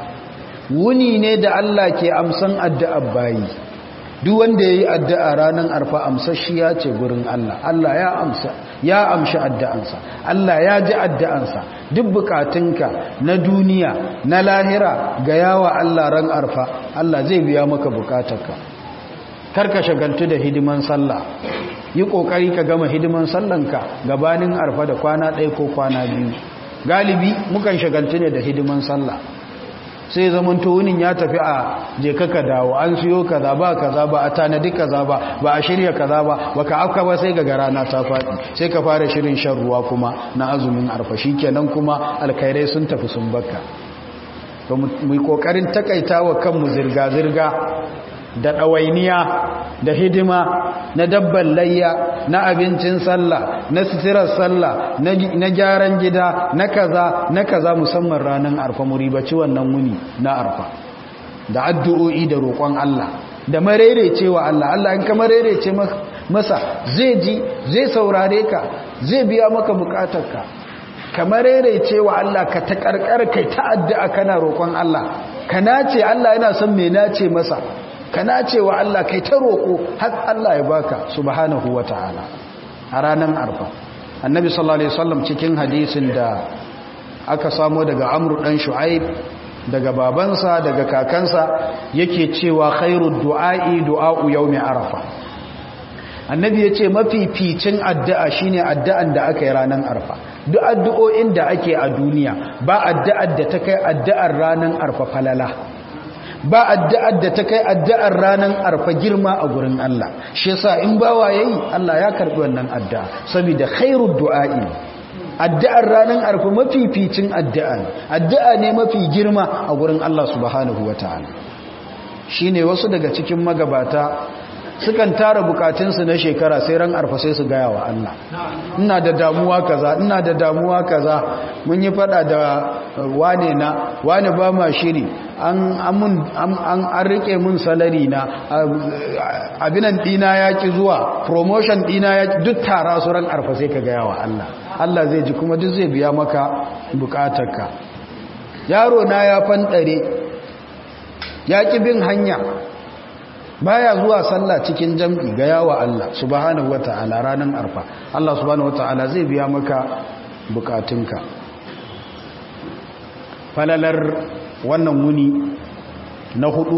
wuni ne da Allah ke amsan addu'ar bayi duk wanda ya yi addu'a ranar arfa amsashiya ce gurin Allah Allah ya amsa ya amshi addu'ansa Allah ya ji addu'ansa duk bukatunka na duniya na lahira ga yawa Allah ran arfa Allah zai biya maka bukatarka karka shagaltu da hidiman sallah yi kokari ka gama hidiman sallanka gabanin arfa da kwana ɗaya ko kwana biyu galibi mukan shagaltu ne da hidiman sallah sai zaman wunin ya tafi a je ka dawo an siyo kaza ba kaza ba a tanadi kaza ba ba a shirya kaza ba baka afka ba sai ga rana ta faɗi sai ka fara shirin shan ruwa kuma na azumin arfa kenan kuma alkhairai sun tafi sun bakka to mu kokarin takaita wa kanmu zirga zirga da ɗawainiya da hidima na dabban layya na abincin sallah na sitirar sallah na gyaran gida na kaza na kaza musamman ranar arfa muribaci wannan wuni na arfa da addu'o'i da roƙon Allah da marerecewa Allah Allah in ka marerece masa zai ji zai saurare ka zai biya maka bukatarka ka marerecewa Allah ka ta karkar kai ta addu'a kana roƙon Allah ka nace Allah yana son me nace masa ka nace wa Allah kai ta roƙo har Allah ya baka subhanahu wa ta'ala a ranar arfa annabi sallallahu alaihi wasallam cikin hadisin da aka samo daga amru dan shu'aib daga babansa daga kakansa yake cewa khairu du'a'i du'a'u yawmi arafa annabi yace mafificin addu'a shine addu'an da aka yi ranar arfa duk addu'o'in da ake a duniya ba addu'ar da ta kai addu'ar ranar arfa falala ba addu'ar da ta kai addu'ar ranar arfa girma a gurin Allah shi yasa in bawa yayi Allah ya karbi wannan addu'a saboda khairu du'a'i addu'ar ranar arfa mafificin addu'a addu'a ne mafi girma a gurin Allah subhanahu wataala shine wasu daga cikin magabata sukan tara bukatunsu na shekara sai ran arfa sai su gaya wa Allah ina da damuwa kaza ina da damuwa kaza mun yi fada da wane na wane ba ma shiri an an an rike mun salari na abinan dina ya ki zuwa promotion dina ya duk tara su ran arfa sai ka gaya wa Allah Allah zai ji kuma duk zai biya maka bukatarka yaro na ya fanɗare ya ƙi bin hanya baya zuwa sallah cikin jam'i ga yawa Allah subhanahu wata'ala ranar arfa Allah subhanahu wata'ala zai biya maka bukatunka falalar wannan wuni na hudu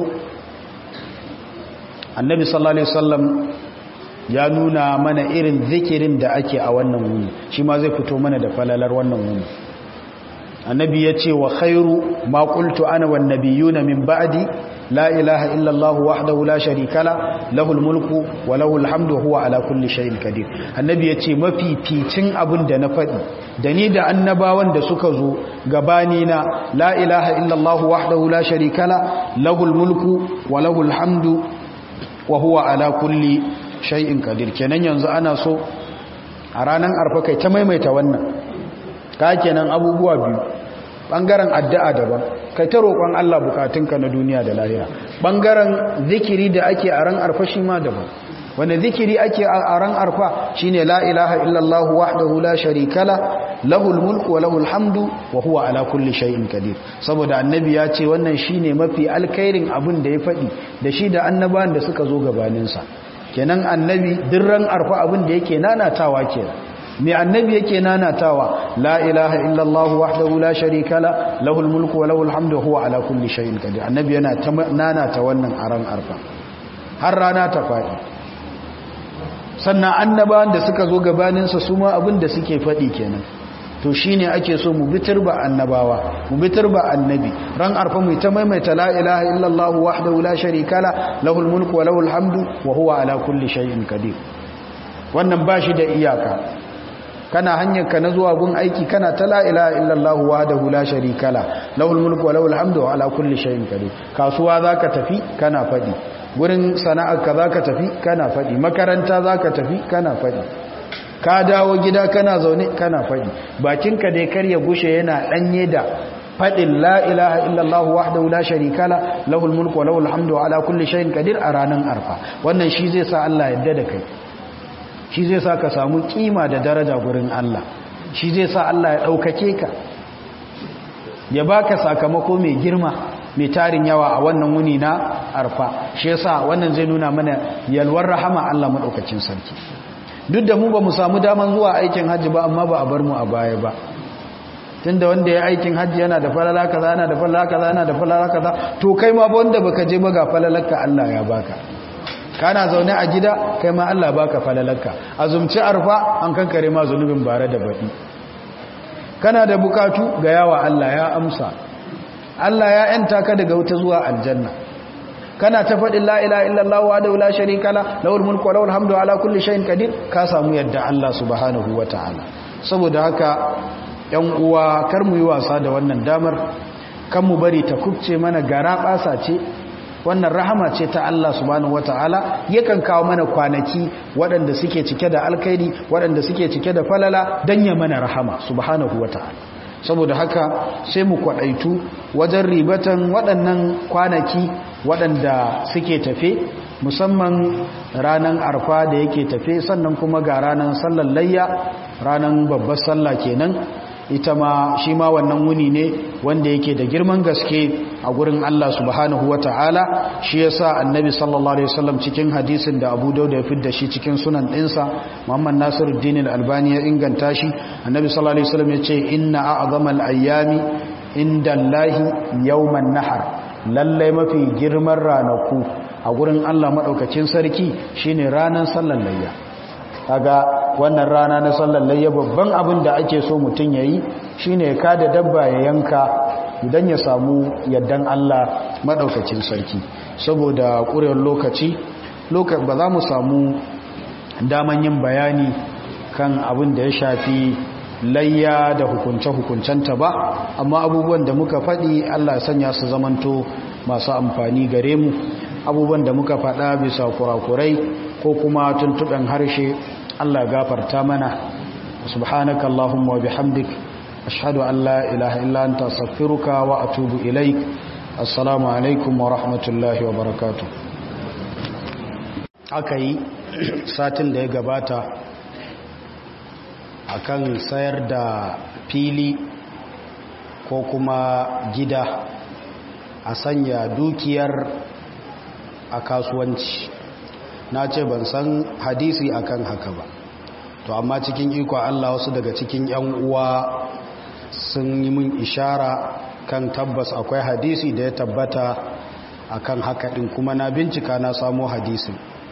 annabi sallallahu alaihi wasallam ya nuna mana irin zikirin da ake a wannan wuni shi ma zai fito mana da falalar wannan wuni annabi ya ce wa khairu ma qultu ana wan nabiyuna min ba'di la ilaha illa allah wahdahu la sharika la lahul mulku wa lahul hamdu huwa ala kulli shay'in qadir annabi ya ce mafificin abin da na faɗi da ni da annabawan da suka zo gabani na la ilaha illa allah wahdahu la sharika la lahul mulku wa lahul hamdu wa huwa ala kulli shay'in qadir kenan yanzu ana so a ranar arfa kai ta maimaita wannan ka kenan abubuwa biyu bangaren addu'a daban kai ta roƙon Allah bukatunka na duniya da lahira bangaren zikiri da ake a ran arfa shi ma daban wanda zikiri ake a ran arfa shine la ilaha illallah wahdahu la sharika la lahul mulku wa lahul hamdu wa huwa ala kulli shay'in qadir saboda annabi ya ce wannan shine mafi alkhairin abin da ya faɗi da shi da annabawan da suka zo gabaninsa kenan annabi dirran arfa abin da yake nanatawa kenan mai annabi yake nanatawa la ilaha illallah wahdahu la sharika la lahul mulku wa lahul hamdu huwa ala kulli shay'in qadir annabi yana nanata wannan aran arfa har rana ta fadi sannan annabawan da suka zo gabanin sa su ma abin da suke fadi kenan to shine ake so mu bitir ba annabawa mu bitir ba annabi ran arfa mu ta maimaita la ilaha illallah wahdahu la sharika la lahul mulku wa lahul hamdu wa huwa ala kulli shay'in qadir wannan bashi da iyaka kana hanyar ka na zuwa gun aiki kana ta la ilaha illallah wahdahu la sharika la lahul mulku wa lahul hamdu wa ala kulli shay'in qadir kasuwa zaka tafi kana fadi gurin sana'ar ka zaka tafi kana fadi makaranta zaka tafi kana fadi ka dawo gida kana zaune kana fadi bakinka dai kar ya gushe yana danye da fadin la ilaha illallah wahdahu la sharika la lahul mulku wa lahul hamdu wa ala kulli shay'in qadir a ranan arfa wannan shi zai sa Allah yadda da kai shi zai sa ka samu kima da daraja gurin Allah shi zai sa Allah ya ɗaukake ka ya baka sakamako mai girma mai tarin yawa a wannan wuni na arfa shi yasa wannan zai nuna mana yalwar rahama Allah maɗaukacin sarki duk da mu ba mu samu daman zuwa aikin hajji ba amma ba a bar mu a baya ba tunda wanda ya aikin hajji yana da falala kaza yana da falala kaza yana da falala kaza to kai ma ba wanda baka je ba ga falalarka Allah ya baka kana zaune a gida kai ma Allah baka falalarka azumci arfa an kankare ma zunubin bare da baɗi kana da bukatu ga yawa Allah ya amsa Allah ya yanta ka daga wuta zuwa aljanna kana ta faɗin la ilaha illallah wa da la sharika la lahul mulku wa lahul hamdu ala kulli shay'in qadir ka samu yadda Allah subhanahu wataala saboda haka yan uwa kar mu yi wasa da wannan damar kan mu bari ta kubce mana gara basa ce wannan rahama ce ta Allah subhanahu wataala yakan kawo mana kwanaki waɗanda suke cike da alkhairi waɗanda suke cike da falala dan ya mana rahama subhanahu wataala saboda haka sai mu kwadaitu wajen ribatan waɗannan kwanaki waɗanda suke tafe musamman ranar arfa da yake tafe sannan kuma ga ranar sallar layya ranar babbar sallah kenan ita ma shi ma wannan wuni ne wanda yake da girman gaske a gurin Allah subhanahu wata'ala shi yasa annabi sallallahu alaihi wasallam cikin hadisin da Abu Dawud ya fidda shi cikin sunan ɗinsa Muhammad Nasiruddin al-Albani ya inganta shi annabi sallallahu alaihi wasallam ya ce inna a'zamal ayyami inda Allahi yawman nahar lallai mafi girman ranaku a gurin Allah madaukakin sarki shine ranar sallar layya kaga wannan rana na sallar layya babban abin da ake so mutum yayi shine ya kada dabba ya yanka idan ya samu yaddan Allah madaukakin sarki saboda ƙurewar lokaci ba za mu samu daman yin bayani kan abin da ya shafi layya da hukunce-hukuncenta ba amma abubuwan da muka faɗi Allah sanya su zamanto masu amfani gare mu abubuwan da muka faɗa bisa kurakurai ko kuma tuntuɓen harshe Allah gafarta mana subhanaka Allahumma wa bihamdik ashhadu an la ilaha illa anta astaghfiruka wa atubu ilaik assalamu alaikum wa rahmatullahi wa barakatuh aka yi satin da ya gabata akan sayar da fili ko kuma gida a sanya dukiyar a kasuwanci na ce ban san hadisi akan haka ba to amma cikin iko Allah wasu daga cikin yan uwa sun yi min ishara kan tabbas akwai hadisi da ya tabbata akan haka din kuma na bincika na samo hadisin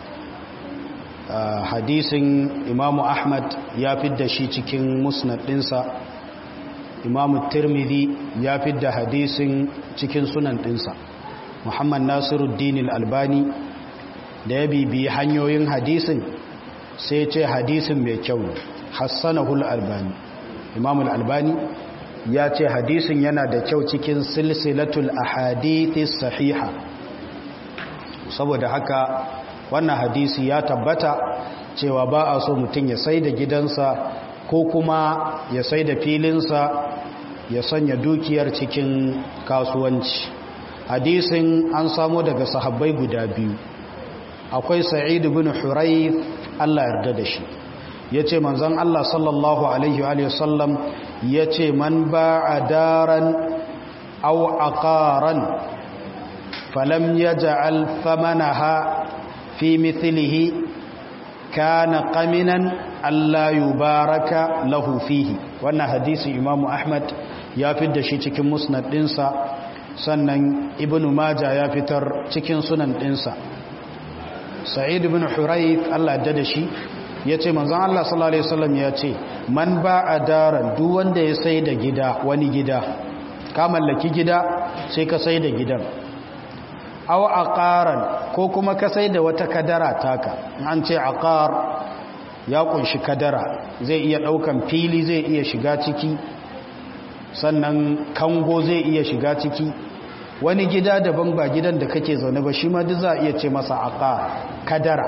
Uh, hadisin imamu ahmad ya fidda shi cikin musnad ɗinsa imamu tirmidhi ya fidda hadisin cikin sunan ɗinsa muhammad nasiruddin albani da ya bibiyi hanyoyin hadisin sai ce hadisin mai kyau hassanahul albani imamu albani ya ce hadisin yana da kyau cikin silsilatul ahadithis sahiha saboda haka wannan hadisi ya tabbata cewa ba a so mutum ya sai da gidansa ko kuma ya sai da filinsa ya sanya dukiyar cikin kasuwanci hadisin an samo daga sahabbai guda biyu akwai sa'id bin hurayf Allah yarda da shi yace manzon Allah sallallahu alaihi wa sallam yace man ba'a daran aw aqaran falam yaj'al thamanaha في مثله كان قمنا ألا يبارك له فيه وانا حديث إمام أحمد يافد شي cikin musnad dinsa sannan ibnu majah ya fitar cikin sunan dinsa sa'id ibn hurayth Allah da shi yace manzon Allah sallallahu alaihi wasallam yace man ba'a daran duk wanda ya sai da gida wani gida ka mallaki gida sai ka sai da gidan aw aqaran ko kuma ka sai da wata kadara taka an ce aqar ya kunshi kadara zai iya daukan fili zai iya shiga ciki sannan kango zai iya shiga ciki wani gida daban ba gidan da kake zaune ba shi ma duk za iya ce masa aqar kadara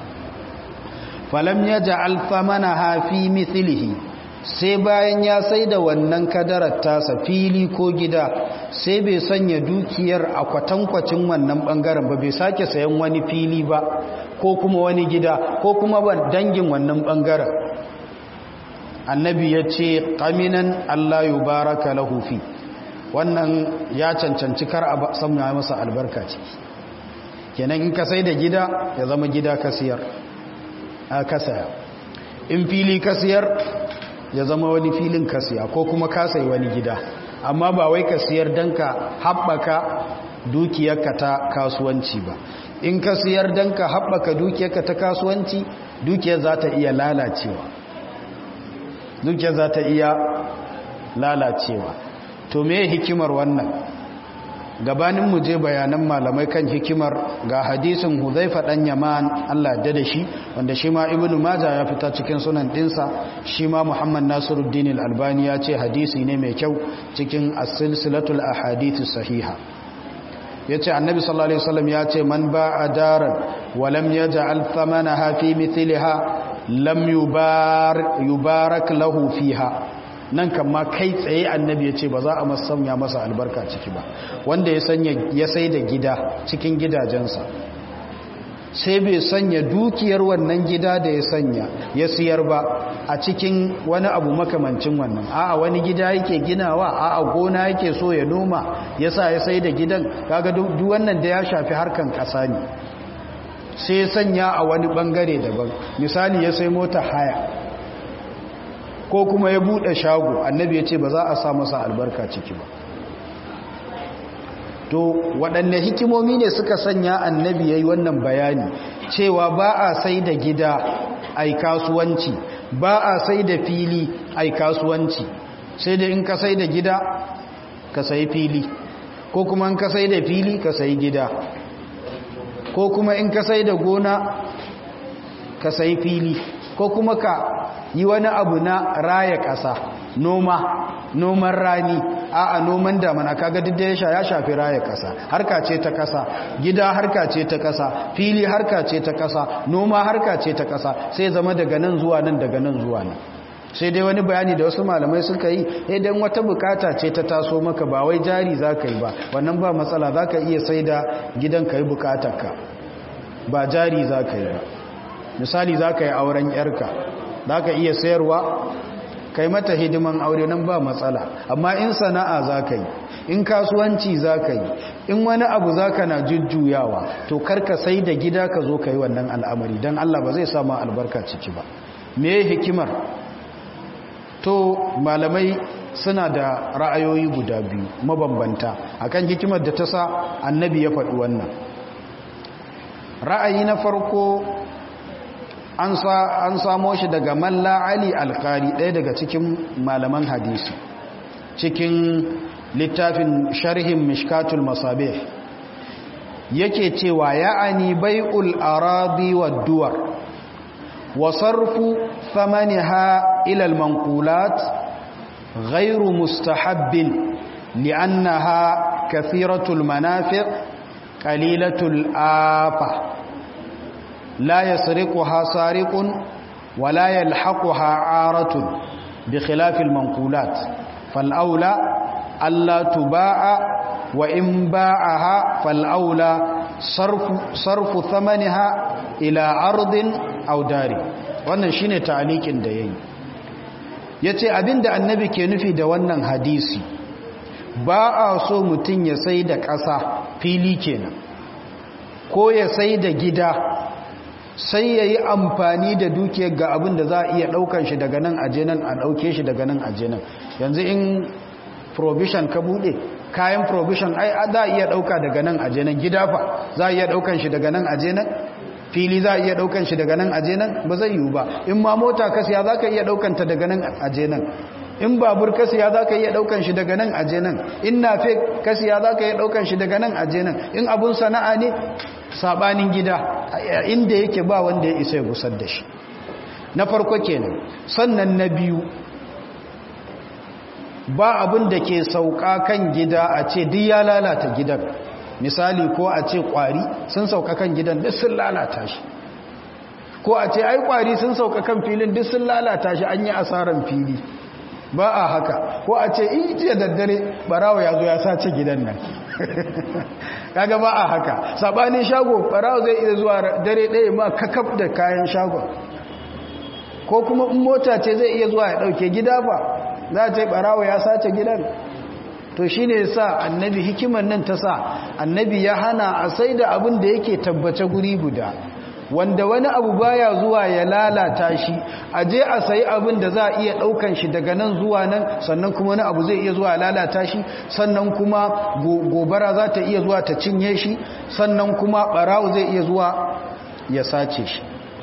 falam yaj'al thamanaha fi mithlihi sai bayan ya sai da wannan kadarar tasa fili ko gida sai bai sanya dukiyar a kwatankwacin wannan bangaren ba bai sake sayan wani fili ba ko kuma wani gida ko kuma ban dangin wannan bangaren annabi ya ce ƙaminan Allah yi baraka lahufi wannan ya cancanci kar a samun masa albarka ciki kenan in ka sai da gida ya zama gida kasiyar a kasaya in fili kasiyar ya zama wani filin kasiya ko kuma kasai wani gida amma ba wai ka siyar don ka haɓaka dukiyarka ta kasuwanci ba in ka siyar don ka haɓaka dukiyarka ta kasuwanci dukiyar za ta iya lalacewa dukiyar za ta iya lalacewa to me hikimar wannan gabanin mu je bayanan malamai kan hikimar ga hadisin Huzaifa dan Yaman Allah da da shi wanda shi ma Ibn Majah ya fita cikin sunan dinsa shi ma Muhammad Nasiruddin Al-Albani ya ce hadisi ne mai kyau cikin as-silsilatul ahadith sahiha yace Annabi sallallahu alaihi wasallam ya ce man ba'a daran wa lam yaj'al thamanaha fi mithliha lam yubar yubarak lahu fiha nan kama kai tsaye annabi ya ce ba za a masanya masa albarka ciki ba wanda ya sanya ya sai da gida cikin gidajensa sai bai sanya dukiyar wannan gida da ya sanya ya siyar ba a cikin wani abu makamancin wannan a'a wani gida yake ginawa a'a gona yake so ya noma yasa ya sai da gidan kaga duk wannan da ya shafi harkan kasa ne sai sanya a wani bangare daban misali ya sai mota haya ko kuma ya bude shago annabi ya ce ba za a sa masa albarka ciki ba to waɗanne hikimomi ne suka sanya annabi ya yi wannan bayani cewa ba a sai da gida ai kasuwanci ba a sai da fili ai kasuwanci sai da in ka sai da gida ka sai fili ko kuma in ka sai da fili ka sai gida ko kuma in ka sai da gona ka sai fili ko kuma ka yi wani abu na raya ƙasa noma noman rani a a noman damana kaga duk da ya shafi raya ƙasa harka ce ta ƙasa gida harka ce ta ƙasa fili harka ce ta ƙasa noma harka ce ta ƙasa sai zama daga nan zuwa nan daga nan zuwa nan sai dai wani bayani da wasu malamai suka yi idan wata bukata ce ta taso maka ba wai jari za ka yi ba wannan ba matsala za ka iya sai da gidan ka yi bukatarka ba jari za ka yi ba misali za ka yi auren yarka za ka iya sayarwa kai mata hidiman aure nan ba matsala amma in sana'a za ka yi in kasuwanci za ka yi in wani abu za ka na jujjuyawa to karka sai da gida ka zo ka yi wannan al'amari don allah ba zai samu albarka ciki ba me hikimar to malamai suna da ra'ayoyi guda biyu mabambanta akan hikimar da ta sa annabi ya faɗi wannan ra'ayi na farko an samo shi daga malla ali alkari ɗaya daga cikin malaman hadisi cikin littafin sharhin mishkatul masabih yake cewa ya'ani bai'ul aradi wad duwar wa sarfu thamaniha ila al manqulat ghayru mustahabbin li'annaha kathiratul manafi' qalilatul afa لا يسرقها سارق ولا يلحقها عارة بخلاف المنقولات فالأولى ألا تباع وإن باعها فالأولى صرف, صرف ثمنها إلى عرض أو دار wannan shine ta'alikin da yayi yace abinda annabi ke nufi da wannan hadisi ba a so mutun ya sai da ƙasa fili kenan ko ya sai da gida sai ya yi amfani da dukiyar ga abin da za a iya ɗaukan shi daga nan aje nan a ɗauke shi daga nan aje nan yanzu in provision ka buɗe kayan provision ai za a iya ɗauka daga nan aje nan gida fa za a iya ɗaukan shi daga nan aje nan fili za a iya ɗaukan shi daga nan aje nan ba zai yiwu ba in ma mota ka siya za ka iya ɗaukanta daga nan aje nan in babur ka siya za ka iya ɗaukan shi daga nan aje nan in nafe ka siya za ka iya ɗaukan shi daga nan aje nan in abun sana'a ne sabanin gida inda yake ba wanda ya isa ya gusar da shi na farko kenan sannan na biyu ba abin da ke sauka kan gida a ce duk ya lalata gidan misali ko a ce kwari sun sauka kan gidan duk sun lalata shi ko a ce ai kwari sun sauka kan filin duk sun lalata shi an yi asaran fili ba a haka ko a ce in jiya daddare barawa ya zo ya sace gidan nan kaga ba a haka sabanin shago barawa zai iya zuwa dare ɗaya ma kakaf da kayan shagon ko kuma in mota ce zai iya zuwa ya ɗauke gida ba za a ce barawa ya sace gidan to shi ne sa annabi hikimar nan ta sa annabi ya hana a sai da abin da yake tabbace guri guda wanda wani abu baya zuwa ya lalata shi a je a sayi abin da za a iya daukan shi daga nan zuwa nan sannan kuma wani abu zai iya zuwa lalata shi sannan kuma gobara za ta iya zuwa ta cinye shi sannan kuma barawo zai iya zuwa ya sace shi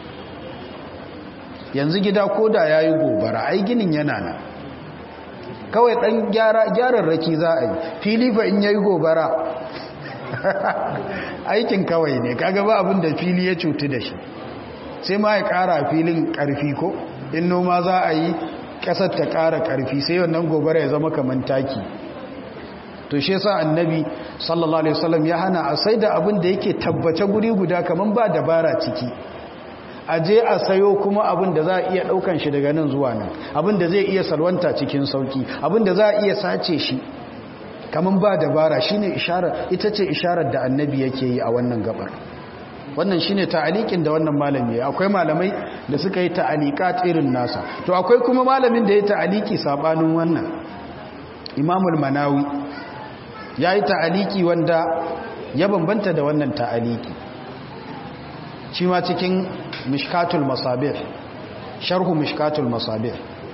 yanzu gida koda ya yi gobara ai ginin yana nan kawai dan gyararraki za a yi fili fa in yayi gobara aikin kawai ne kaga ba abin da fili ya cutu da shi sai ma ya kara filin karfi ko in noma za a yi kasar ta kara karfi sai wannan gobara ya zama kaman taki to shi yasa annabi sallallahu alaihi wasallam ya hana a sai da abin da yake tabbace guri guda kaman ba dabara ciki a je a sayo kuma abin da za a iya daukan shi daga nan zuwa nan abin da zai iya salwanta cikin sauki abin da za a iya sace shi kaman ba dabara shine isharar ita ce isharar da annabi yake yi a wannan gabar wannan shine ta'alikin da wannan malami ya akwai malamai da suka yi ta'alikat irin nasa to akwai kuma malamin da ya ta'aliki sabanin wannan imamul manawi ya yi ta'aliki wanda ya bambanta da wannan ta'aliki shi ma cikin mishkatul masabir sharhu mishkatul masabir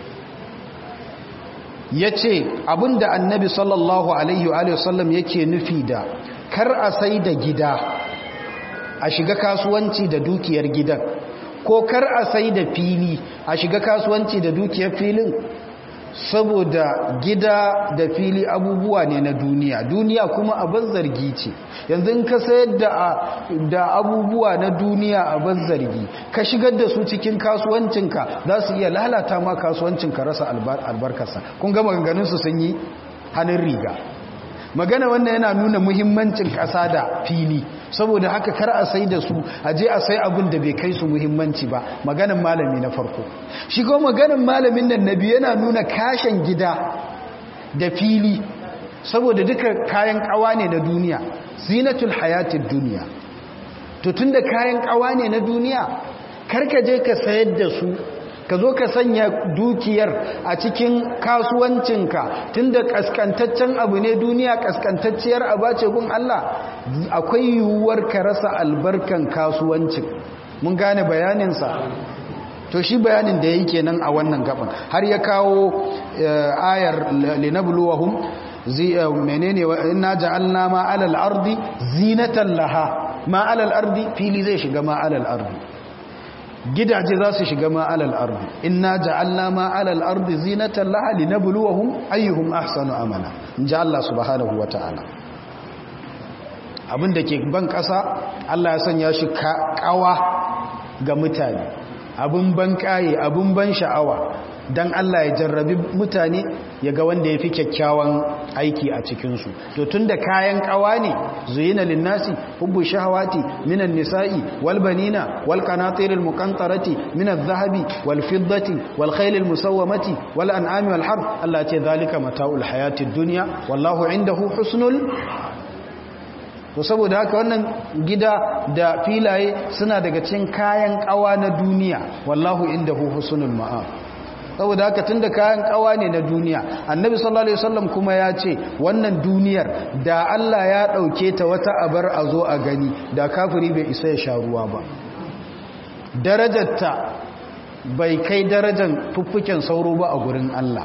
ya ce abinda annabi sallallahu alaihi wa sallam yake nufi da kar a sai da gida a shiga kasuwanci da dukiyar gidan ko kar a sai da fili a shiga kasuwanci da dukiyar filin saboda gida da fili abubuwa ne na duniya duniya kuma abin zargi ce yanzu in ka sayar da abubuwa na duniya abin zargi ka shigar da su cikin kasuwancinka za su iya lalata ma kasuwancinka rasa albarkarsa kun ga maganganunsu sun yi hannun riga magana wannan yana nuna muhimmancin ƙasa da fili saboda haka kar a sai da su a je a sai abin da bai kai su muhimmanci ba maganin malami na farko shi ko maganin malamin nan na biyu yana nuna kashen gida da fili saboda duka kayan kawa ne na duniya zinatul hayatid duniya to tunda kayan kawa ne na duniya karka je ka sayar da su ka zo ka sanya dukiyar a cikin kasuwancinka tunda kaskantaccen abu ne duniya kaskantacciyar abace gun Allah akwai yiwuwar ka rasa albarkan kasuwancin mun gane bayaninsa to shi bayanin da yake nan a wannan gaban har ya kawo ayar linabluwahum menene inna ja'alna ma 'alal ardi zinatan laha ma 'alal ardi fili zai shiga ma 'alal ardi gidaje za su shiga ma'alal ardi inna ja'alna ma'alal ardi zinatan laha linabluwahum ayyuhum ahsanu amala inja Allah subhanahu wata'ala abinda ke ban kasa Allah ya sanya shi kawa ga mutane abin ban kaye abin ban sha'awa dan Allah ya jarrabi mutane ya ga wanda ya fi kyakkyawan aiki a cikinsu to tun da kayan kawa ne zuyina linnasi hubbu shahawati minan nisa'i wal banina wal qanatiril muqantarati minadh dhahabi wal fiddati wal khaylil musawwamati wal an'ami wal harb Allah ce zalika mata'ul hayatid dunya wallahu indahu husnul to saboda haka wannan gida da filaye suna daga cikin kayan kawa na duniya wallahu indahu husnul ma'ab saboda haka tunda kayan kawa ne na duniya annabi sallallahu alaihi wasallam kuma ya ce wannan duniyar da Allah ya dauke ta wata abar a zo a gani da kafiri bai isa ya sha ruwa ba darajarta bai kai darajar fuffuken sauro ba a gurin Allah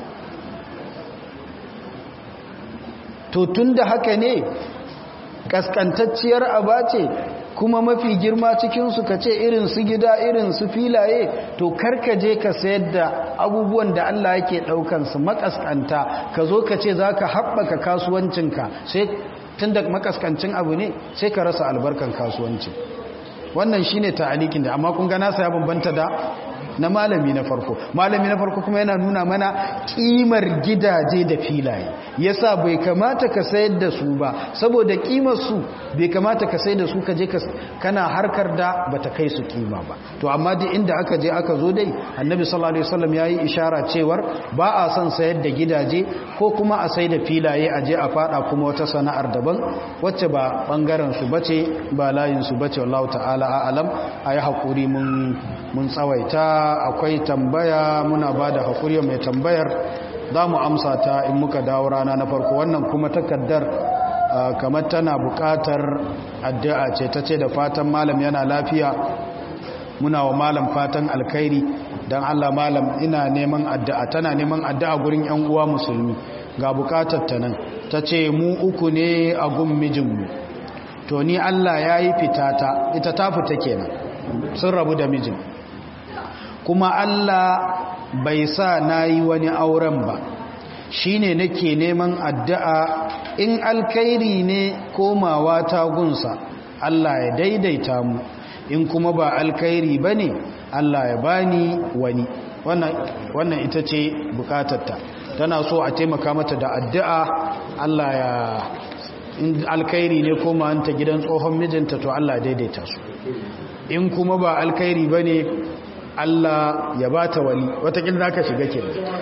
to tunda haka ne kaskantacciyar aba ce kuma mafi girma cikinsu ka ce irin su gida irin su filaye to karka je ka sayar da abubuwan da Allah yake ɗaukansu makaskanta ka zo ka ce za ka haɓaka kasuwancinka sai tun da makaskancin abu ne sai ka rasa albarkan kasuwanci wannan shi ne ta'alikin da amma kun gana ya bambanta da na malami na farko malami na farko kuma yana nuna mana kimar gidaje da filaye yasa bai kamata ka sayar da su ba saboda kimar su bai kamata ka sayar da su ka je kana harkar da bata kai su kima ba to amma duk inda aka je aka zo dai annabi sallallahu alaihi wasallam yayi ishara cewar ba a son sayar da gidaje ko kuma a sayar da filaye a je a fada kuma wata sana'ar daban wacce ba bangaren su bace ba layin su bace wallahu ta'ala a'lam ayi hakuri mun mun tsawaita akwai tambaya muna ba da haƙuri mai tambayar za mu amsa ta in muka dawo rana na farko wannan kuma takaddar kamar tana buƙatar addu'a ce ta ce da fatan malam yana lafiya muna wa malam fatan alkhairi don allah malam ina neman addu'a tana neman addu'a gurin 'yan uwa musulmi ga buƙatar ta nan ta ce mu uku ne a gun mijinmu to ni allah ya yi fitata ita ta fita kenan sun rabu da mijin kuma Allah bai sa na yi wani auren ba shi ne nake neman addu'a in alkairi ne komawa tagunsa Allah ya daidaita mu in kuma ba alkairi ba ne Allah ya bani wani wannan ita ce bukatarta tana so a taimaka mata da addu'a Allah ya in alkairi ne komawanta gidan tsohon mijinta to Allah ya daidaita su in kuma ba alkairi ba ne Allah ya ba ta wali watakil za ka shiga ke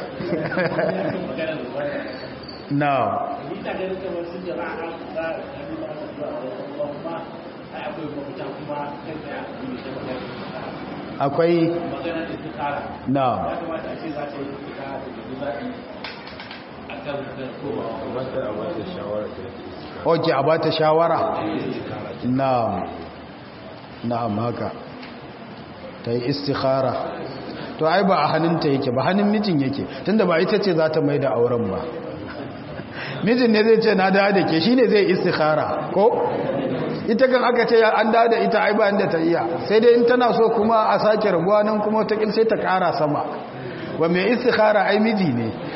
na akwai na ok a ba ta shawara na na'am haka ta yi istikhara to ai ba a hannunta yake ba hannun mijin yake tunda ba ita ce za ta mai da auren ba mijin ne zai ce na da da ke shi ne zai istikhara ko ita kan aka ce an da da ita ai ba inda ta iya sai dai in tana so kuma a sake rabuwa nan kuma ta sai ta kara sama wa mai istikhara ai miji ne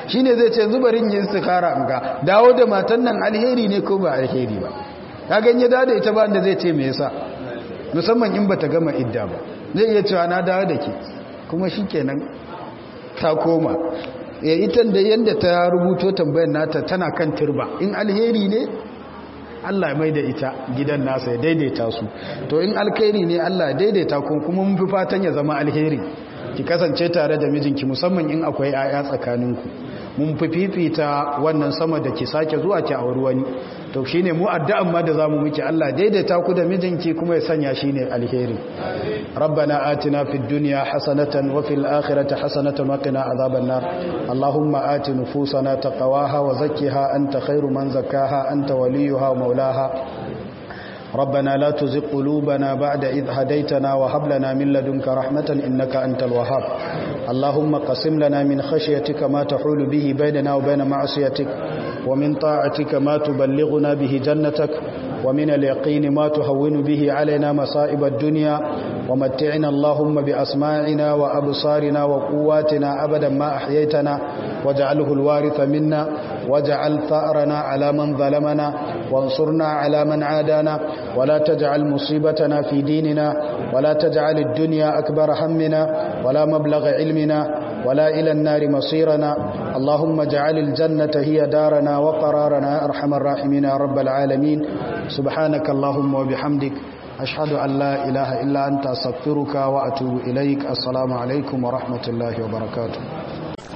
shine zai ce zubarin yin istikhara an ga dawo da matan nan alheri ne ko ba alheri ba ka ganye da da ita ba da zai ce me yasa musamman in bata gama idda ba zai iya cewa na dawo da ke kuma shikenan ta koma ya ita da yanda ta rubuto tambayar nata tana kan turba in alheri ne Allah mai da ita gidan nasa ya daidaita su to in alkhairi ne Allah daidaita ku kuma mun fi fatan ya zama alheri ki kasance tare da mijinki musamman in akwai 'ya'ya tsakaninku mun fi fifita wannan sama da ki sake zuwa ki auri wani to shine mu addu'an ma da zamu miki Allah daidaita ku da mijinki kuma ya sanya shine alheri rabbana atina fid dunya hasanatan wa fil akhirati hasanatan wa qina adhaban nar allahumma ati nufusana taqwaha wa zakkiha anta khairu man zakkaha anta waliyuha wa maulaha ربنا لا تزغ قلوبنا بعد إذ هديتنا وهب لنا من لدنك رحمة إنك أنت الوهاب اللهم قسم لنا من خشيتك ما تحول به بيننا وبين معصيتك ومن طاعتك ما تبلغنا به جنتك ومن اليقين ما تهون به علينا مصائب الدنيا ومتعنا اللهم بأسماعنا وأبصارنا وقواتنا أبدا ما أحييتنا واجعله الوارث منا واجعل ثأرنا على من ظلمنا وانصرنا على من عادانا ولا تجعل مصيبتنا في ديننا ولا تجعل الدنيا أكبر همنا ولا مبلغ علمنا ولا إلى النار مصيرنا اللهم اجعل الجنة هي دارنا وقرارنا يا أرحم الراحمين يا رب العالمين سبحانك اللهم وبحمدك أشهد أن لا إله إلا أنت أستغفرك وأتوب إليك السلام عليكم ورحمة الله وبركاته